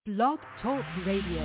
Blog Talk Radio.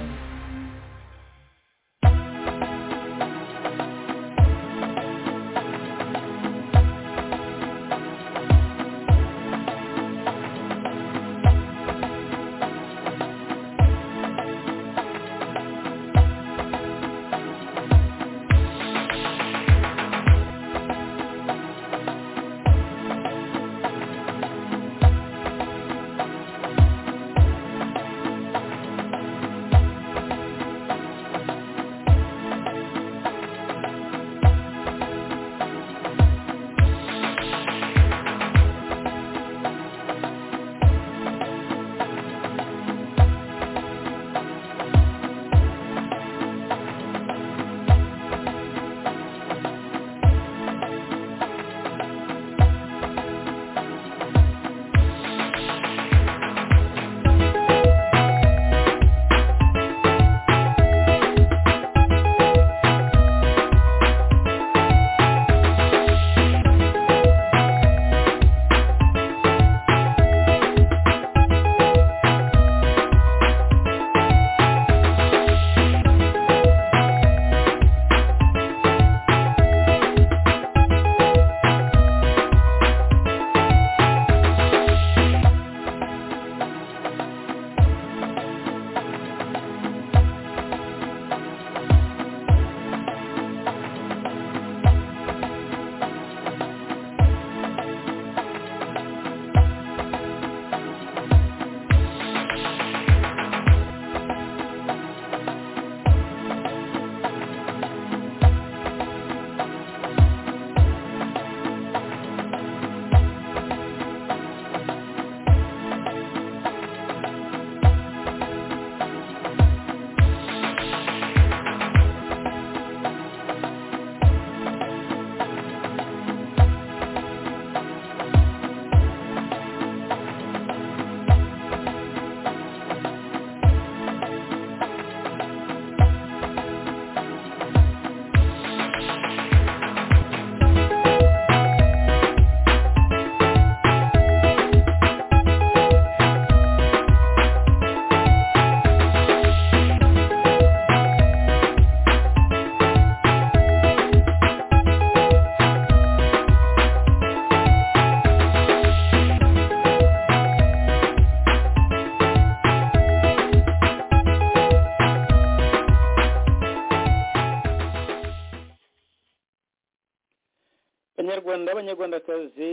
banyarwanda abanyarwandakazi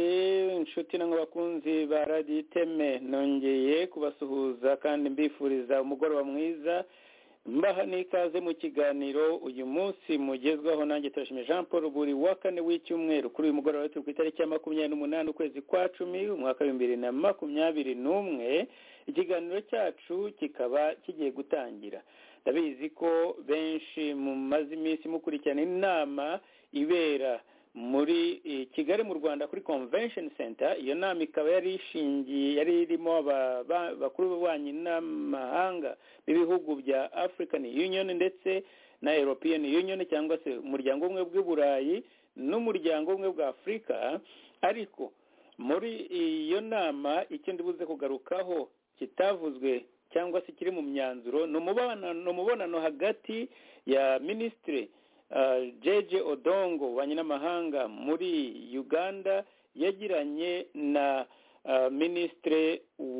inshuti nange bakunzi ba radiyo iteme nongeye kubasuhuza kandi mbifuriza umugoroba mwiza mbaha n'ikaze mu kiganiro uyu munsi mugezwaho nanjye turashimira jean paul buri wa kane w'icyumweru kuri uyu mugoroba turi ku itariki ya makumyabiri n'umunani ukwezi kwa cumi umwaka w'ibihumbi bibiri na makumyabiri n'umwe ikiganiro cyacu kikaba kigiye gutangira ndabizi ko benshi mumaze iminsi mukurikirana inama ibera muri kigali mu rwanda kuri convention center iyo nama ikaba yari ishingiye yari irimo abakuru b'ububanyi n'amahanga b'ibihugu bya african union ndetse na european union cyangwa se umuryango umwe bw'uburayi n'umuryango umwe bwa afurika ariko muri iyo nama icyo ndibuze kugarukaho kitavuzwe cyangwa se kiri mu myanzuro ni umubonano hagati ya minisitiri jeje odongo ububanyi n'amahanga muri uganda yagiranye na minisitiri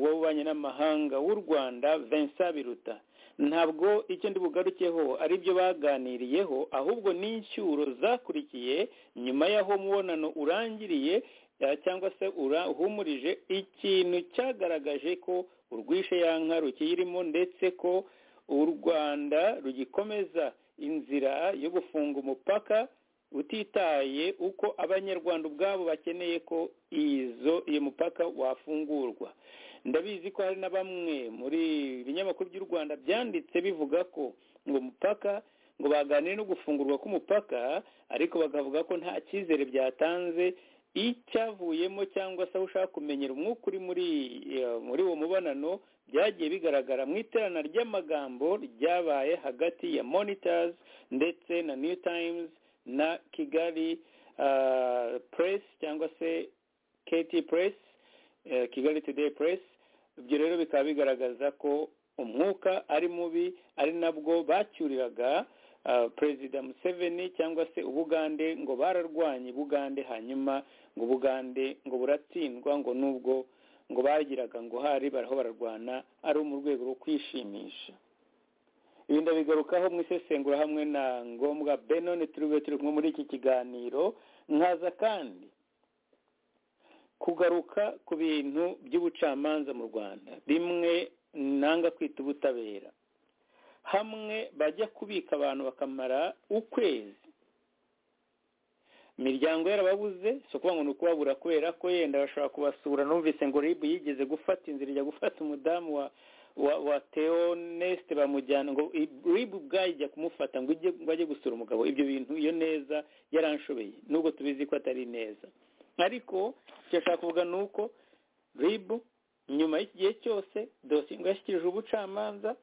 w'ububanyi n'amahanga w'u rwanda vincent biruta ntabwo icyo ndi bugarukeho ari byo baganiriyeho ahubwo n'inshyuro zakurikiye nyuma y'aho mubonano urangiriye cyangwa se uhumurije ikintu cyagaragaje ko urwishe yanka rukiyirimo ndetse ko u rwanda rugikomeza inzira yo gufunga umupaka utitaye uko abanyarwanda ubwabo bakeneye ko izo iyo mupaka wafungurwa ndabizi ko hari na bamwe muri binyamakuru by'u rwanda byanditse bivuga ko ngo mupaka ngo baganire no gufungurwa k'umupaka ariko bakavuga ko nta cyizere byatanze icyavuyemo cyangwa se aho ushaka kumenyera umwuka uri muri muri uwo mubonano byagiye bigaragara mu iterana ry'amagambo ryabaye hagati ya monitors ndetse na new times na kigali press cyangwa se kt press kigali today press ibyo rero bikaba bigaragaza ko umwuka ari mubi ari nabwo bacyuriraga ah, perezida museveni cyangwa se ubugande ngo bararwanye ubugande hanyuma ngo ubugande ngo buratsindwa ngo nubwo ngo bagiraga ngo hari baraho bararwana ari mu rwego rwo kwishimisha ibi ndabigarukaho mu isesengura hamwe na ngombwa benone turiwe turi kumwe muri iki kiganiro nkaza kandi kugaruka ku bintu by'ubucamanza mu rwanda bimwe nanga kwita ubutabera hamwe bajya kubika abantu bakamara ukwezi imiryango yarababuze si ukuvuga ngo ni ukubabura kubera ko yenda bashobora kubasura numvise ngo ribu yigeze gufata inzira ijya gufata umudamu wa wa wa teonesite bamujyana ngo ribu ubwayo ijya kumufata ngo ijye ngo ajye gusura umugabo ibyo bintu iyo neza yaranshobeye nubwo tubizi ko atari neza ariko icyo ashaka kuvuga ni uko ribu nyuma y'iki gihe cyose dosiye ngo yashyikirijwe ubucamanza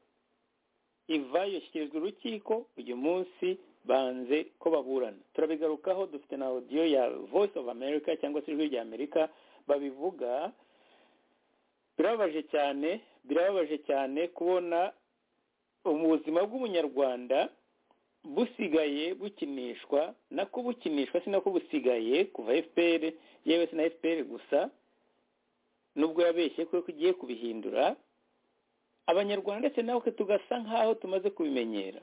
ivayo ishyikirijwe urukiko uyu munsi banze ko baburana turabigarukaho dufite na audio ya voice of america cyangwa se ijwi rya amerika babivuga birababaje cyane birababaje cyane kubona ubuzima bw'umunyarwanda busigaye bukinishwa nako bukinishwa si nako busigaye kuva fpr yewe si na fpr gusa nubwo yabeshye ko igiye kubihindura abanyarwanda ndetse nawe tugasa nk'aho tumaze kubimenyera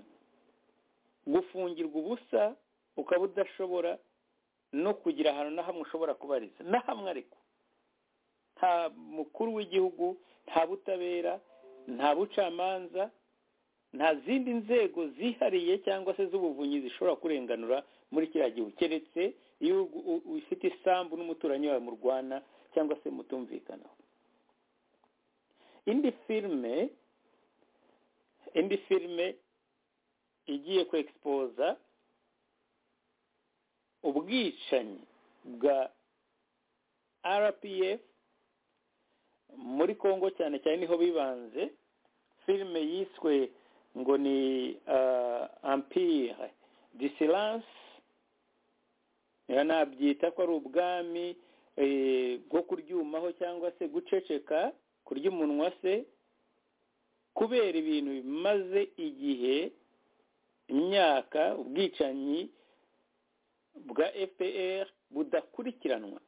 gufungirwa ubusa ukaba udashobora no kugira ahantu na hamwe ushobora kubariza na hamwe ariko nta mukuru w'igihugu nta butabera nta bucamanza nta zindi nzego zihariye cyangwa se z'ubuvunyi zishobora kurenganura muri kiriya gihugu keretse iyo ufite isambu n'umuturanyi wawe murwana cyangwa se mutumvikanaho indi filime indi filime igiye kwegisipoza ubwicanyi bwa rpf muri congo cyane cyane niho bibanze filime yiswe ngo ni ampire de silence nabyita ko ari ubwami bwo kuryumaho cyangwa se guceceka kurya umunwa se kubera ibintu bimaze igihe imyaka ubwicanyi bwa fpr budakurikiranwa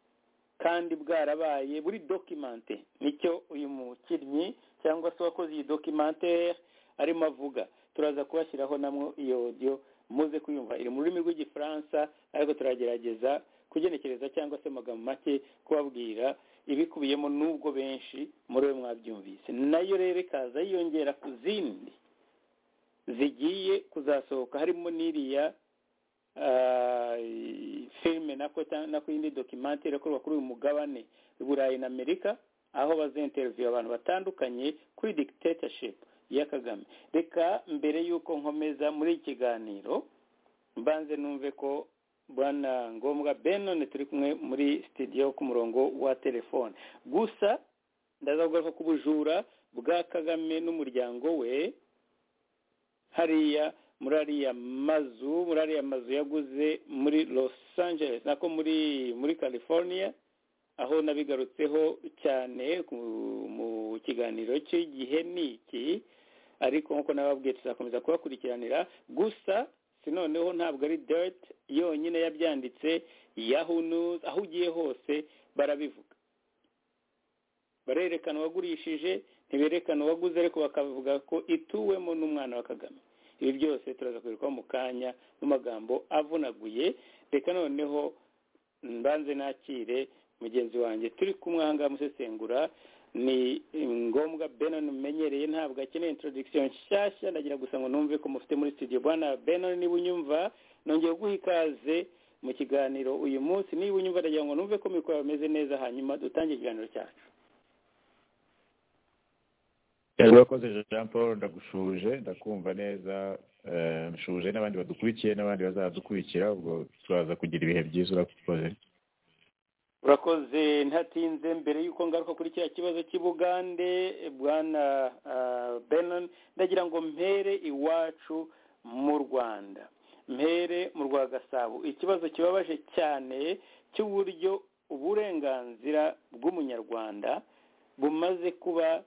kandi bwarabaye buri dokimante nicyo uyu mukinnyi cyangwa se uwakoze iyi dokimantere arimo avuga turaza kubashyiraho namwo iyo odiyo muze kuyumva iri mu rurimi rw'igifaransa ariko turagerageza kugenekereza cyangwa se amagambo make kubabwira ibikubiyemo n'ubwo benshi muri we mwabyumvise nayo rero ikaza yiyongera ku zindi zigiye kuzasohoka harimo n'iriya filime nako yindi dokimantere ikorwa kuri uyu mugabane burayi na amerika aho bazenterinviye abantu batandukanye kuri dictatorship ya kagame reka mbere y'uko nkomeza muri iki kiganiro mbanze numve ko bwana ngombwa benone turi kumwe muri sitidiyo ku murongo wa telefone gusa ndaza kugaruka ku bujura bwa kagame n'umuryango we hariya muri ariya mazu muri ariya mazu yaguze muri Los Angeles nako muri muri california aho nabigarutseho cyane mu kiganiro cy'igihe ni iki ariko nk'uko nababwiye tuzakomeza kubakurikiranira gusa noneho ntabwo ari deriti yonyine yabyanditse yahunuzi aho ugiye hose barabivuga barerekana uwagurishije ntiberekana uwaguze ariko bakavuga ko ituwemo n'umwana wa kagame ibi byose turaza kubirwaho mu kanya n'amagambo avunaguye reka noneho mbanze nakire mugenzi wanjye turi kumwe aha ngaha musesengura ni ngombwa benon umenyereye ntabwo akeneye introduction nshyashya ndagira gusa ngo numve ko mufite muri studio bwana benon niba unyumva nongeye guha ikaze mu kiganiro uyu munsi niba unyumva ndagira ngo numve ko mikoro bameze neza hanyuma dutange ikiganiro cyacu urakoze jean paul ndagushuje ndakumva neza nshuje n'abandi badukurikiye n'abandi bazadukurikira ubwo turaza kugira ibihe byiza urakoze urakoze ntatinze mbere y'uko ngaruka kuri kiriya kibazo cy'ubugande bwana benon ndagira ngo mpere iwacu mu rwanda mpere mu rwa gasabo ikibazo kibabaje cyane cy'uburyo uburenganzira bw'umunyarwanda bumaze kuba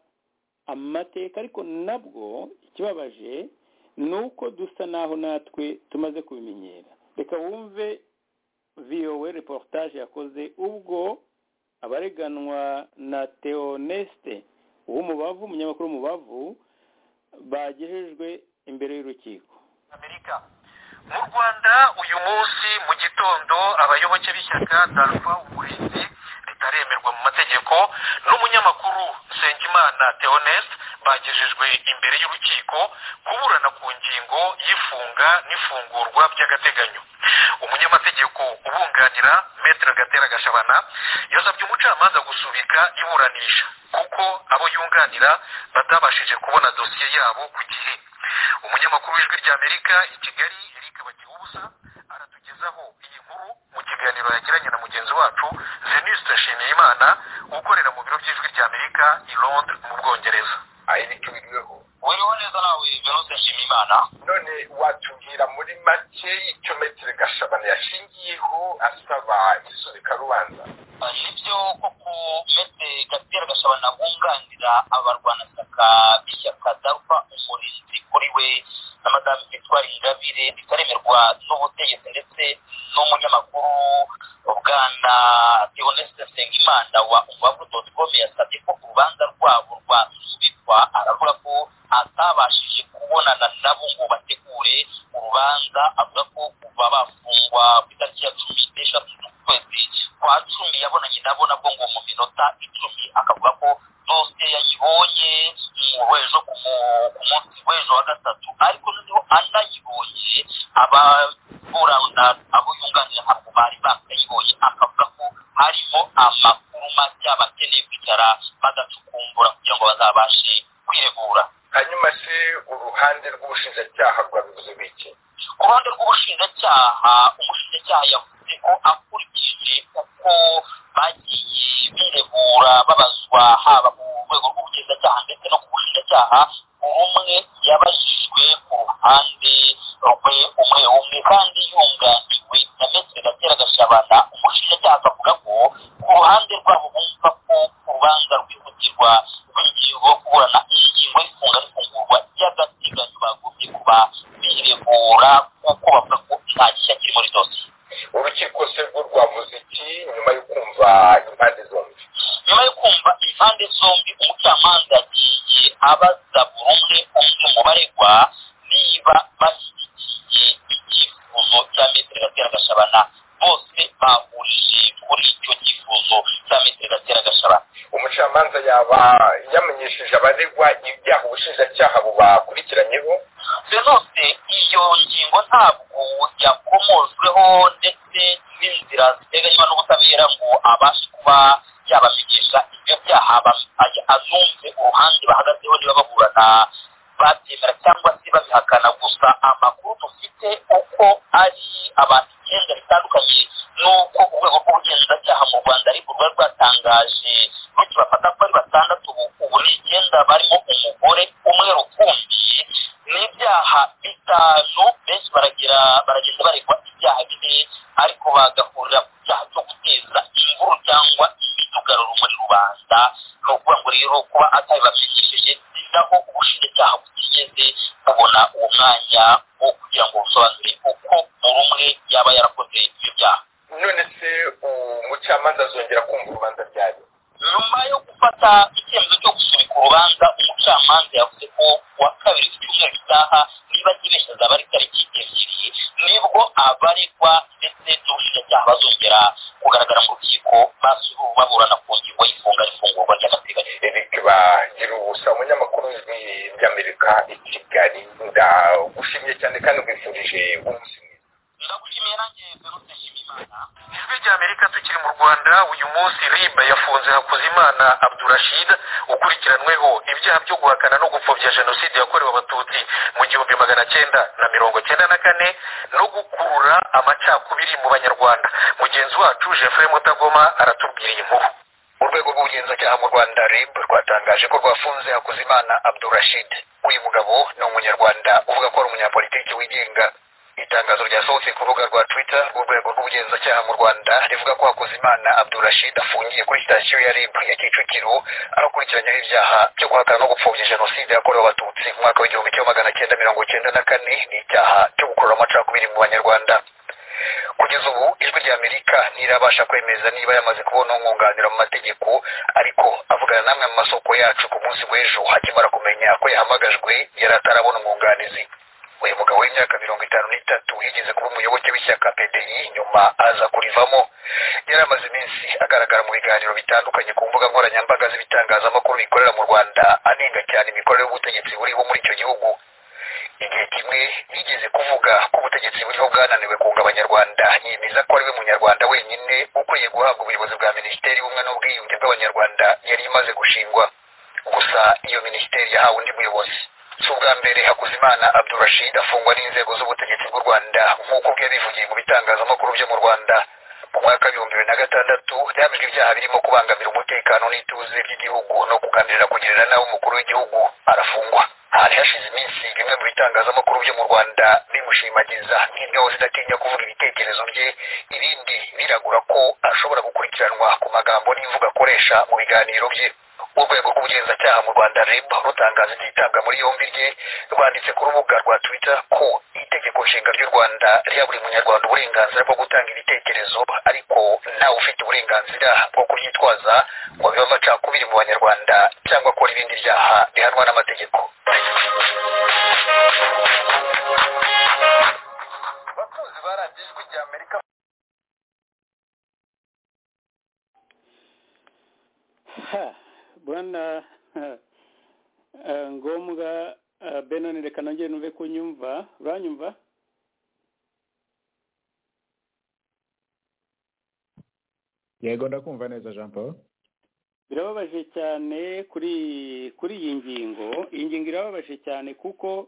amateka ariko nabwo ikibabaje ni uko dusa naho natwe tumaze kubimenyera reka wumve viyowe reportage yakoze ubwo abareganwa na teonesite w'umubavu umunyamakuru w'umubavu bagejejwe imbere y'urukiko amerika mu rwanda uyu munsi mu gitondo abayoboke b'ishyaka darpa uburinzi ritaremerwa mu mategeko n'umunyamakuru nsengimana theoneste bagejejwe imbere y'urukiko kuburana ku ngingo y'ifunga n'ifungurwa by'agateganyo umunyamategeko ubunganira metero gatera gashabana yasabye umucamanza gusubika iburanisha kuko abo yunganira batabashije kubona dosiye yabo ku gihe umunyamakuru w'ijwi ry'amerika i kigali eric bagihubusa aratugezaho iyi nkuru mu kiganiro yagiranye na mugenzi wacu zeniste nshimiyimana ukorera mu biro by'ijwi ry'amerika i londres mu bwongereza ari nicyo biriweho wiriho neza nawe zeniste nshimiyimana none watubwira muri make icyo metero gashabana yashingiyeho asaba isubikarubanza nibyo koko mete gatera gashabana bunganira abarwanashyaka b'ishyaka darpa umurinzi kuri we na madamu victoire ingabire bitaremerwa n'ubutegetsi ndetse n'umunyamakuru bwana theoneste nsengimana wa umubavu doti com yasabye ko urubanza rwabo rwasubikwa aravuga ko atabashije kubonana nabo ngo bategure urubanza avuga ko kuva bafungwa ku itariki ya cumi n'eshatu z'ukwezi kwa cumi yabonanye nabo nabwo ngo mu minota icumi akavuga ko dosiye yayibonye mu w'ejo ku mu- ku munsi w'ejo wa gatatu ariko noneho anayibonye ababurana abo yunganira ntabwo bari bakayibonye akavuga ko harimo amakuru mashya bakeneye kwicara bagacukumbura kugira ngo bazabashe kwiregura hanyuma se uruhande rw'ubushinjacyaha rwabivuze biki ku ruhande rw'ubushinjacyaha umushinjacyaha yavuze ko akurikije uko bagiye biregura babazwa haba mu rwego rw'ubugenzacyaha ndetse no ku bushinjacyaha buri umwe yabajijwe ku ruhande rwe umwe umwe kandi yunganiwe na metero gatera gashabana umushinjacyaha akavuga ko ku ruhande rwabo bumva ko urubanza rwihutirwa rw'ingingo yo kuburana ingingo y'ifunga n'ifungurwa ry'agateganyo bagomye kuba biregura kuko bavuga ko nta gishya kiri muri dosiye urukiko se rwo rwavuze iki nyuma yo kumva impande zombi nyuma yo kumva impande zombi umucamanza yagiye abaza buri umwe umwe mu baregwa niba bashyigikiye icyifuzo cya metero gatera gashabana bose bahurije kuri icyo cyifuzo cya metero gatera gashabana umucamanza yaba yamenyesheje abaregwa ibyaha ubushinjacyaha bubakurikiranyeho denose iyo ngingo ntabwo yakomojweho ndetse n'inzira ziteganywa n'ubutabera ngo abashe kuba yabamenyesha ibyo byaha ba- ay- azumve uruhande bahagazeho niba baburana babyemera cyangwa se babihakana gusa amakuru dufite uko ari abantu icyenda bitandukanye n'uko urwego rw'ubugenzacyaha mu rwanda ariko rwari rwatangaje rukibafata ko ari batandatu ubu- ubu ni icyenda barimo umugore umwe rukumbi n'ibyaha bitanu benshi baragira baragenda baregwa ibyaha bine ariko bagahurira ku cyaha cyo guteza imvuru cyangwa imidugararo muri rubanda ni ukuvuga ngo rero kuba atabibamenyesheje ni naho ubushinjacyaha butigeze bubona uwo mwanya wo kugira ngo busobanure uko buri umwe yaba yarakoze ibyo byaha none se umucamanza azongera kumva urubanza ryayo nyuma yo gufata icyemezo cyo gusubika urubanza umucamanza yavuze ko kuwa kabiri w'icyumweru gitaha niba nyibeshya azaba ari tariki ebyiri nibwo abaregwa ndetse n'ubushinjacyaha bazongera kugaragara mu rukiko basuru baburana ku ngingo y'ifunga n'ifungurwa ry'agateganyo eric bagira ubusa umunyamakuru w'ijwi ry'amerika i kigali ndagushimiye cyane kandi nkwifurije umunsi mwiza ndagushimiye nanjye verute nshimiyimana ijwi rya amerika tukiri mu rwanda uyu munsi riba yafunze hakuzimana abdurashid ukurikiranweho ibyaha byo guhakana no gupfobya jenoside yakorewe abatutsi mu gihumbi magana cyenda na mirongo cyenda na kane no gukurura amacakubiri mu banyarwanda mugenzi wacu jeffrey mutagoma aratubwira iyi nkuru urwego rw'ubugenzacyaha mu rwanda rib rwatangaje ko rwafunze hakuzimana abdurashid uyu mugabo ni umunyarwanda uvuga ko ari umunyapolitiki wigenga itangazo ryasohotse ku rubuga rwa twitter urwego rw'ubugenzacyaha ubugenzacyaha mu rwanda rivuga ko hakuzimana abdurashid afungiye kuri sitasiyo ya rib ya kicukiro arakurikiranyaho ibyaha byo guhakana no gupfobya jenoside yakorewe abatutsi mu mwaka w'igihumbi kimwe magana cyenda mirongo cyenda na kane ni icyaha cyo gukurura amacakubiri mu banyarwanda kugeza ubu ijwi ry'amerika ntirabasha kwemeza niba yamaze kubona umwunganira mu mategeko ariko avugana namwe mu masoko yacu ku munsi w'ejo akimara kumenya ko yahamagajwe yari atarabona umwunganizi uyu mugabo w'imyaka mirongo itanu n'itatu yigeze kuba umuyoboke w'ishyaka pdi nyuma aza kurivamo yari amaze iminsi agaragara mu biganiro bitandukanye ku mbuga nkoranyambaga z'ibitangazamakuru bikorera mu rwanda anenga cyane imikorere y'ubutegetsi buriho muri icyo gihugu igihe kimwe yigeze kuvuga ko ubutegetsi buriho bwananiwe kunga abanyarwanda yemeza ko ari we munyarwanda wenyine ukwiye guhabwa ubuyobozi bwa minisiteri y'ubumwe n'ubwiyunge bw'abanyarwanda yari imaze gushingwa gusa iyo minisiteri yahawe undi muyobozi si ubwa mbere hakuzimana abdurashid afungwa n'inzego z'ubutegetsi bw'u rwanda nk'uko bwe bivugiye mu bitangazamakuru byo mu rwanda mu mwaka w'ibihumbi bibiri na gatandatu yahamijwe ibyaha birimo kubangamira umutekano n'ituze ry'igihugu no kugambirira kugirira nawe umukuru w'igihugu arafungwa hari hashize iminsi bimwe mu bitangazamakuru byo mu rwanda bimushimagiza nk'ingabo zidatinya kuvuga ibitekerezo bye ibindi biragura ko ashobora gukurikiranwa ku magambo n'imvugo akoresha mu biganiro bye urwego rw'ubugenzacyaha mu rwanda rib rutangaza ibyitabwa muri yombi rye rwanditse ku rubuga rwa twitter ko itegeko nshinga ry'u rwanda riha buri munyarwanda uburenganzira bwo gutanga ibitekerezo ariko ntawe ufite uburenganzira bwo kuryitwaza ngo bibe amacakubiri mu banyarwanda cyangwa akora ibindi byaha bihanwa n'amategeko bakunzi ba radiyo ijwi rya amerika ha bwana eh, ngombwa eh, benoni reka nongere nuve kunyumva uranyumva yego ndakumva neza jean paul birababaje cyane kuri kuri iyi ngingo iyi ngingo irababaje cyane kuko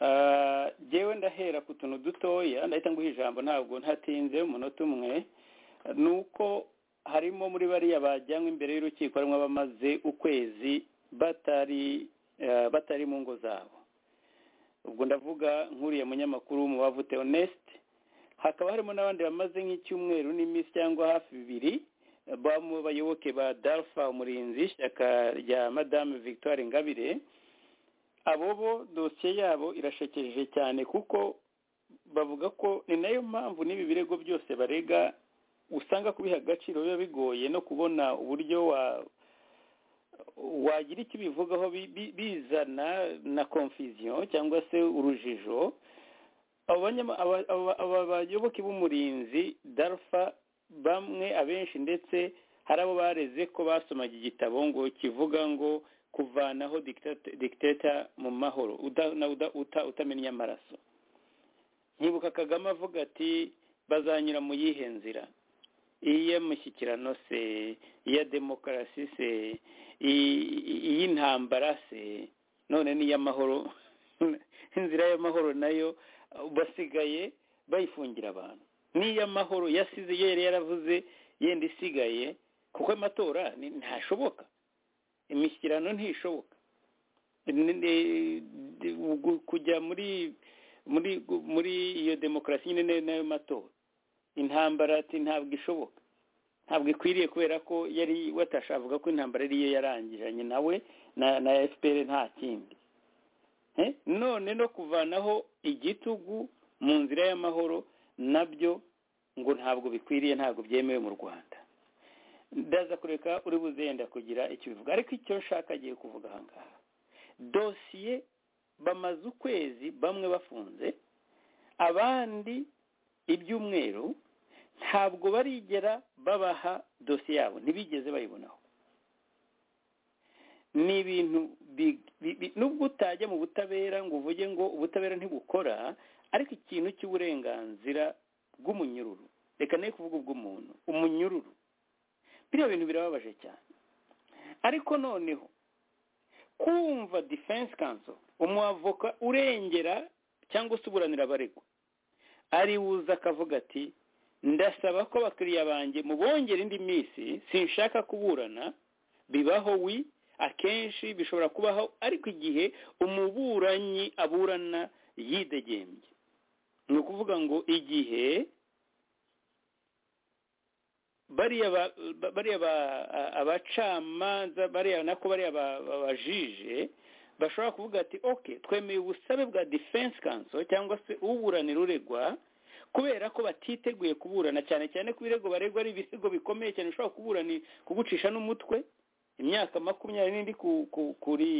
ah, jewe ndahera ku tuntu dutoya ndahita nguha ijambo ntabwo ntatinze umunota umwe ni uko harimo muri bariya bajyanywe imbere y'urukiko harimo abamaze ukwezi batari eh, batari mu ngo zabo ubwo ndavuga nk'uriya munyamakuru w'umubavute honest hakaba harimo n'abandi bamaze nk'icyumweru n'iminsi cyangwa hafi bibiri eh, bamu bayoboke ba dalfa umurinzi ishyaka rya madame victoire ngabire abo bo dosiye yabo irashekeje cyane kuko bavuga ko ni nayo mpamvu n'ibi birego byose barega usanga kubiha agaciro biba bigoye no kubona uburyo wa wagira icyo bivugaho bizana na confusion cyangwa se urujijo aba bayoboke b'umurinzi darfa bamwe abenshi ndetse hari abo bareze ko basomaga igitabo ngo kivuga ngo kuvanaho dikiteta mu mahoro utamenya amaraso nyibuka kagame avuga ati bazanyura mu yihe nzira iy'amashyikirano se iya demokarasi se iy'intambara se none n'iy'amahoro inzira y'amahoro nayo basigaye bayifungira abantu n'iy'amahoro yasize yari yaravuze yenda isigaye kuko amatora ntashoboka imishyikirano ntishoboka kujya muri muri muri iyo demokarasi nyine nayo matora intambara ati ntabwo ishoboka ntabwo ikwiriye kubera ko yari watasha avuga ko intambara ariyo yarangiranye nawe na fpr nta kindi none no kuvanaho igitugu mu nzira y'amahoro nabyo ngo ntabwo bikwiriye ntabwo byemewe mu rwanda ndaza kureka uri buzenda kugira icyo bivuga ariko icyo nshaka agiye kuvuga aha ngaha dosiye bamaze ukwezi bamwe bafunze abandi ibyumweru ntabwo barigera babaha dosiye yabo ntibigeze bayibonaho ni ibintu nubwo utajya mu butabera ngo uvuge ngo ubutabera ntibukora ariko ikintu cy'uburenganzira bw'umunyururu reka nayo kuvuga ubw'umuntu umunyururu biriya bintu birababaje cyane ariko noneho kumva defense council umwavoka urengera cyangwa se uburanira abaregwa ari buza akavuga ati ndasaba ko abakiriya banjye mu bongera indi minsi sinshaka kuburana bibaho wi akenshi bishobora kubaho ariko igihe umuburanyi aburana yidegembye ni ukuvuga ngo igihe bariya ba- ba- bariya ba- a- abacamanza bariya nako bariya ba- ba- abajije bashobora kuvuga ati ok twemeye ubusabe bwa defense council cyangwa se uburanira uregwa kubera ko batiteguye kuburana cyane cyane ko ibirego baregwa ari ibirego bikomeye cyane bishobora kuburani kugucisha n'umutwe imyaka makumyabiri n'indi ku- ku- kuri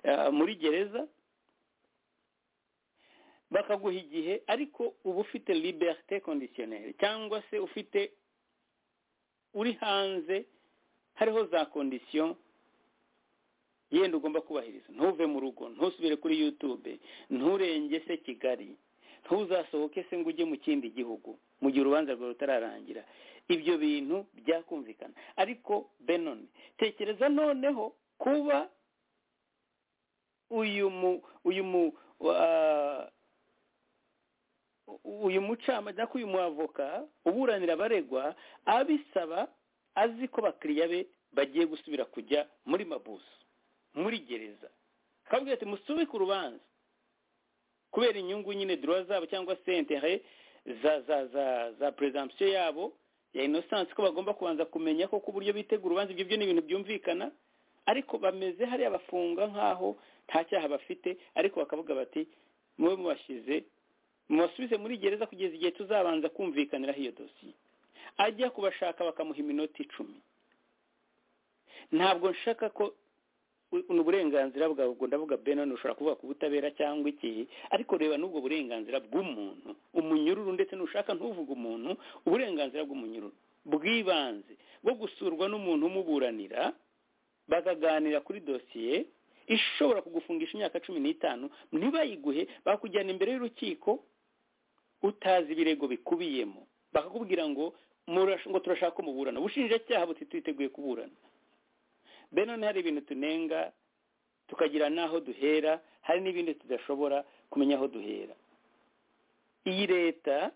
ah, muri gereza bakaguha igihe ariko uba ufite liberté conditionnelle cyangwa se ufite uri hanze hariho za condition yenda ugomba kubahiriza ntuve mu rugo ntusubire kuri youtube nturenge se kigali ntuzasohoke se ngo ujye mu kindi gihugu mu gihe urubanza rwawe rutararangira ibyo bintu byakumvikana ariko benone tekereza noneho kuba uyu mu uyu mu wa- uyu mucamanza cyangwa uyu muavoka uburanira abaregwa abisaba azi ko bakiriya be bagiye gusubira kujya muri mabuso muri gereza akabwira ati musubike urubanza kubera inyungu nyine dura zabo cyangwa se intere za za za za presumption yabo ya innocence ko bagomba kubanza kumenya ko ku buryo bitegura urubanza ibyo byo ni ibintu byumvikana ariko bameze hariya bafunga nk'aho nta cyaha bafite ariko bakavuga bati mube mubashyize mubasubize muri gereza kugeza igihe tuzabanza kumvikaniraho iyo dosiye ajya kubashaka bakamuha iminota icumi ntabwo nshaka ko u- ni uburenganzira bwawe ubwo ndavuga benoni ushobora kuvuga ku butabera cyangwa iki ariko reba n'ubwo burenganzira bw'umuntu umunyururu ndetse n'ushaka ntuvuge umuntu uburenganzira bw'umunyururu bw'ibanze bwo gusurwa n'umuntu umuburanira bakaganira kuri dosiye ishobora kugufungisha imyaka cumi n'itanu ntibayiguhe bakujyana imbere y'urukiko utazi ibirego bikubiyemo bakakubwira ngo "Murash- ngo turashaka ko muburana ubushinjacyaha buti twiteguye kuburana benone hari ibintu tunenga tukagira n'aho duhera hari n'ibindi tudashobora kumenya aho duhera iyi leta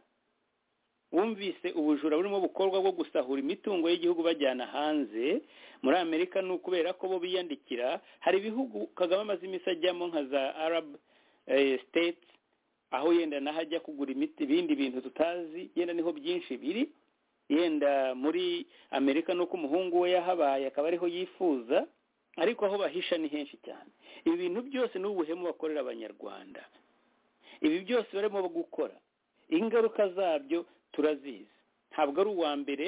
wumvise ubujura burimo bukorwa bwo gusahura imitungo y'igihugu bajyana hanze muri amerika ni ukubera ko bo biyandikira hari ibihugu kagame amaze iminsi ajyamo nka za arab eh, states aho yenda naho ajya kugura imiti ibindi bintu tutazi yenda niho byinshi biri yenda muri amerika ni uko umuhungu we yahabaye akaba ariho yifuza ariko aho bahisha ni henshi cyane ibi bintu byose ni ubuhemu bakorera abanyarwanda ibi byose barimo gukora ingaruka zabyo turazizi ntabwo ari uwa mbere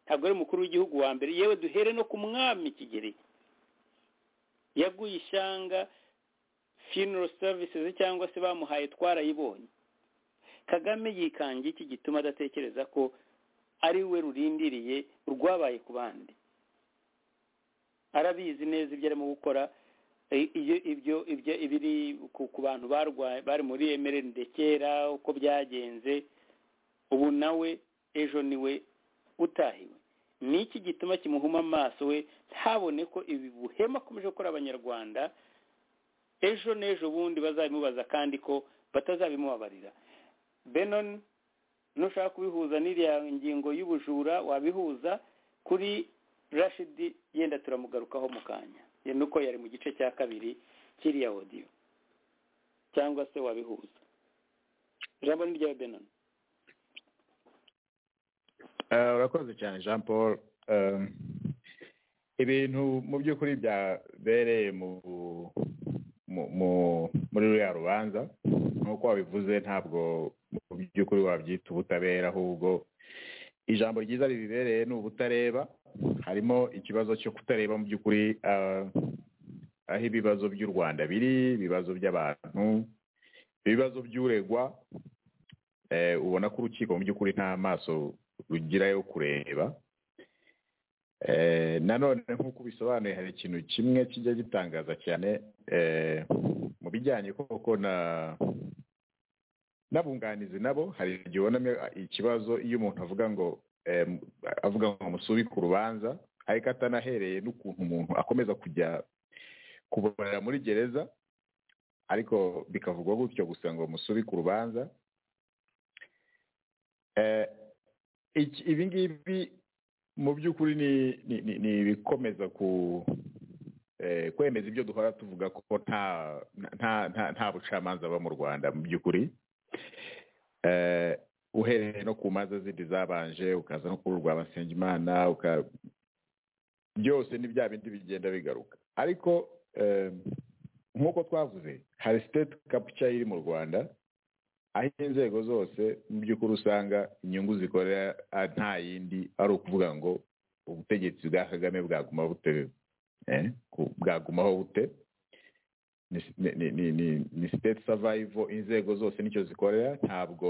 ntabwo ari umukuru w'igihugu wa mbere yewe duhere no ku mwami kigeri yaguye ishyanga funeral services cyangwa se bamuhaye twarayibonye kagame yikangiye iki gituma adatekereza ko ari we rurindiriye urwabaye ku bandi arabizi neza ibyo arimo gukora I- iyo ibyo ibyo ibiri ku ku bantu barwaye bari muri emerende kera uko byagenze ubu nawe ejo niwe utahiwe ni iki gituma kimuhuma amaso we ntabone ko ibi buhema akomeje gukora abanyarwanda ejo n'ejo bundi bazabimubaza kandi ko batazabimubabarira benon nushaka kubihuza n'iriya ngingo y'ubujura wabihuza kuri rashidi yenda turamugarukaho mu kanya ye nuko yari mu gice cya kabiri kiriya odiyo cyangwa se wabihuza ijambo ni ryawe benon Eh, urakoze cyane jean paul Eh, ibintu mu by'ukuri byabereye mu mu- mu- muri ruriya rubanza nk'uko wabivuze ntabwo mu by'ukuri wabyita ubutabera ahubwo ijambo ryiza ribibereye ni ubutareba harimo ikibazo cyo kutareba mu by'ukuri eh, aho ibibazo by'u rwanda biri ibibazo by'abantu ibibazo by'uregwa eh, ubona ko urukiko mu by'ukuri nta maso rugira yo kureba Eh, nanone nk'uko bisobanuye hari ikintu kimwe kijya gitangaza cyane eh, mu bijyanye koko na n'abunganizi nabo hari igihe ubonamo ikibazo iyo umuntu avuga ngo eh, avuga ngo musubike urubanza ariko atanahereye n'ukuntu umuntu akomeza kujya kubarira muri gereza ariko bikavugwa gutyo gusa ngo musubike urubanza Eh, iki- ibi ngibi mu by'ukuri ni ni- ni- ni ibikomeza ku eh, kwemeza ibyo duhora tuvuga ko nta nta nta nta bucamanza buba mu rwanda mu by'ukuri Eh, uhereye no ku manza zindi zabanje ukaza no kuri urwa basengimana uka byose ni bya bindi bigenda bigaruka ariko em, nk'uko twavuze hari state capture iri mu rwanda aho inzego zose mu by'ukuri usanga inyungu zikorera ah, nta yindi ari ukuvuga ngo ubutegetsi bwa kagame bwaguma bute eh, ku- bwagumaho bute ni, ni, ni, ni, ni state survival inzego zose nicyo zikorera ntabwo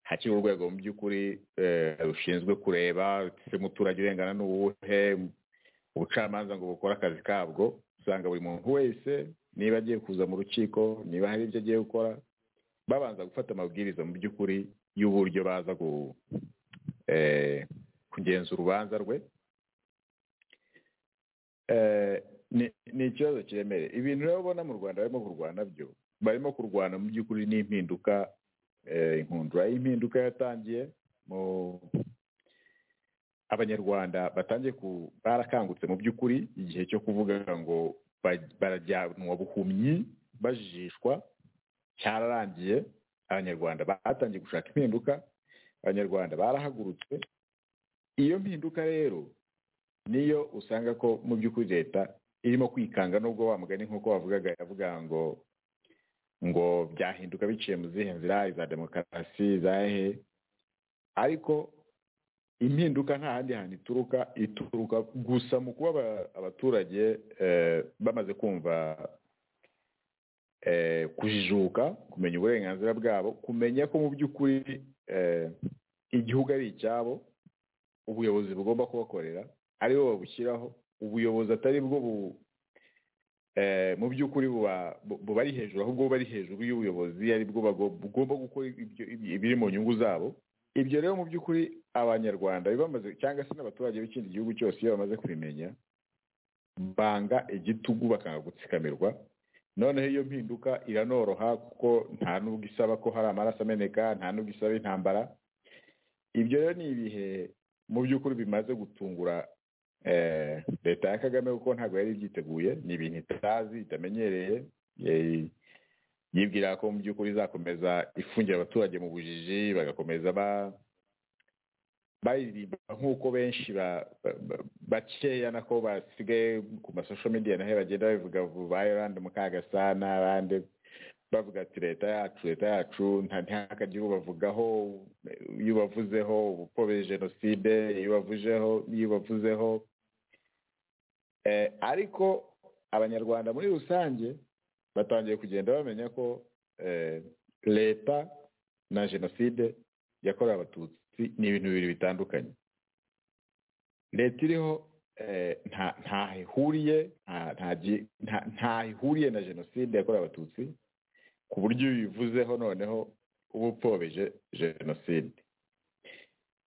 hakiri urwego mu by'ukuri eh, rushinzwe kureba se umuturage urengana n'uwuhe ubucamanza ngo bukore akazi kabwo usanga buri muntu wese niba agiye kuza mu rukiko niba hari ibyo agiye gukora babanza gufata amabwiriza mu by'ukuri y'uburyo baza gu, eh, kugenza urubanza rwe Eh, ni- ni ikibazo kiremereye ibintu rero ubona mu rwanda barimo kurwana byo barimo kurwana mu by'ukuri n'impinduka eh, inkundura y'impinduka yatangiye mu abanyarwanda batangiye ku barakangutse mu by'ukuri igihe cyo kuvuga ngo ba- barajyanwa buhumyi bajijishwa cyararangiye abanyarwanda batangiye gushaka impinduka abanyarwanda barahagurutse iyo mpinduka rero niyo usanga ko mu by'ukuri leta irimo kwikanga nubwo wa mugani nk'uko wavugaga yavuga ngo ngo byahinduka biciye mu zihe nzira iza demokarasi izahe ariko impinduka nta handi hantu ituruka ituruka gusa mu kuba aba- abaturage eh, bamaze kumva eh, kujijuka kumenya uburenganzira bwabo kumenya ko mu by'ukuri eh, igihugu ari icyabo ubuyobozi bugomba kubakorera ari bo babushyiraho ubuyobozi atari bwo bu eh, mu by'ukuri buba- bu- buba ari hejuru ahubwo buba ari hejuru y'ubuyobozi ari bwo bago- bugomba gukora ibyo- ibi- ibiri mu nyungu zabo ibyo rero mu by'ukuri abanyarwanda bibamaze cyangwa se n'abaturage b'ikindi gihugu cyose iyo bamaze kubimenya banga igitugu bakanga gutsikamirwa noneho iyo mpinduka iranoroha kuko nta n'ubwo isaba ko hari amaraso ameneka nta n'ubwo isaba intambara ibyo rero ni ibihe mu by'ukuri bimaze gutungura eh, leta ya kagame kuko ntabwo yari ibyiteguye ni ibintu itazi itamenyereye eh, yibwira ko mu by'ukuri izakomeza ifungira abaturage mu bujiji bagakomeza ba baririmba nk'uko benshi ba- ba- ba- bakeya nako basigaye ku masosho media naho bagenda babivuga ba Yolande Mukagasana abandi bavuga ati leta yacu leta yacu nta ntihakagire ubavugaho iyo ubavuzeho ubupfobya jenoside iyo ubavuzeho iyo ubavuzeho Eh, ariko abanyarwanda muri rusange batangiye kugenda bamenya ko eh, leta na jenoside yakorewe abatutsi ni ibintu bibiri bitandukanye leta iriho eh, nta ntaho ihuriye nta- nta gi- nta- ntaho ihuriye na jenoside yakorewe abatutsi ku buryo iyo ubivuzeho noneho uba upfobije jenoside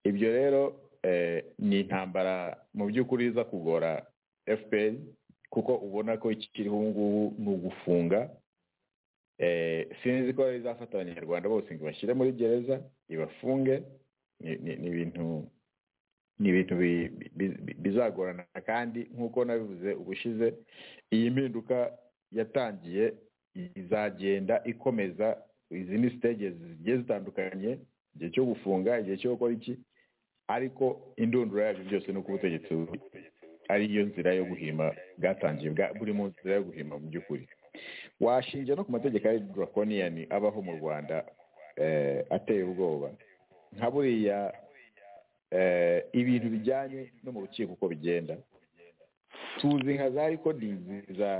ibyo rero eh, ni intambara mu by'ukuri iza kugora fpr kuko ubona ko ikiriho ubu ngubu ni ugufunga eh, sinzi ko izafata abanyarwanda bose ngo ibashyire muri gereza ibafunge ni ni- ni ibintu ni ibintu bi- bi- bi- bizagorana kandi nk'uko nabivuze ubushize iyi mpinduka yatangiye izagenda ikomeza izi ni stage zigiye zitandukanye igihe cyo gufunga igihe cyo gukora iki ariko indundura yabyo byose ni uko ubutegetsi bu- ari yo nzira yo guhima bwatangiye bwa- buri mu nzira yo guhima mu by'ukuri washinja no ku mategeko ari draconiyani abaho mu rwanda eh, ateye ubwoba nka buriya eh, ibintu bijyanye no mu rukiko uko bigenda tuzi nka za rekodingi za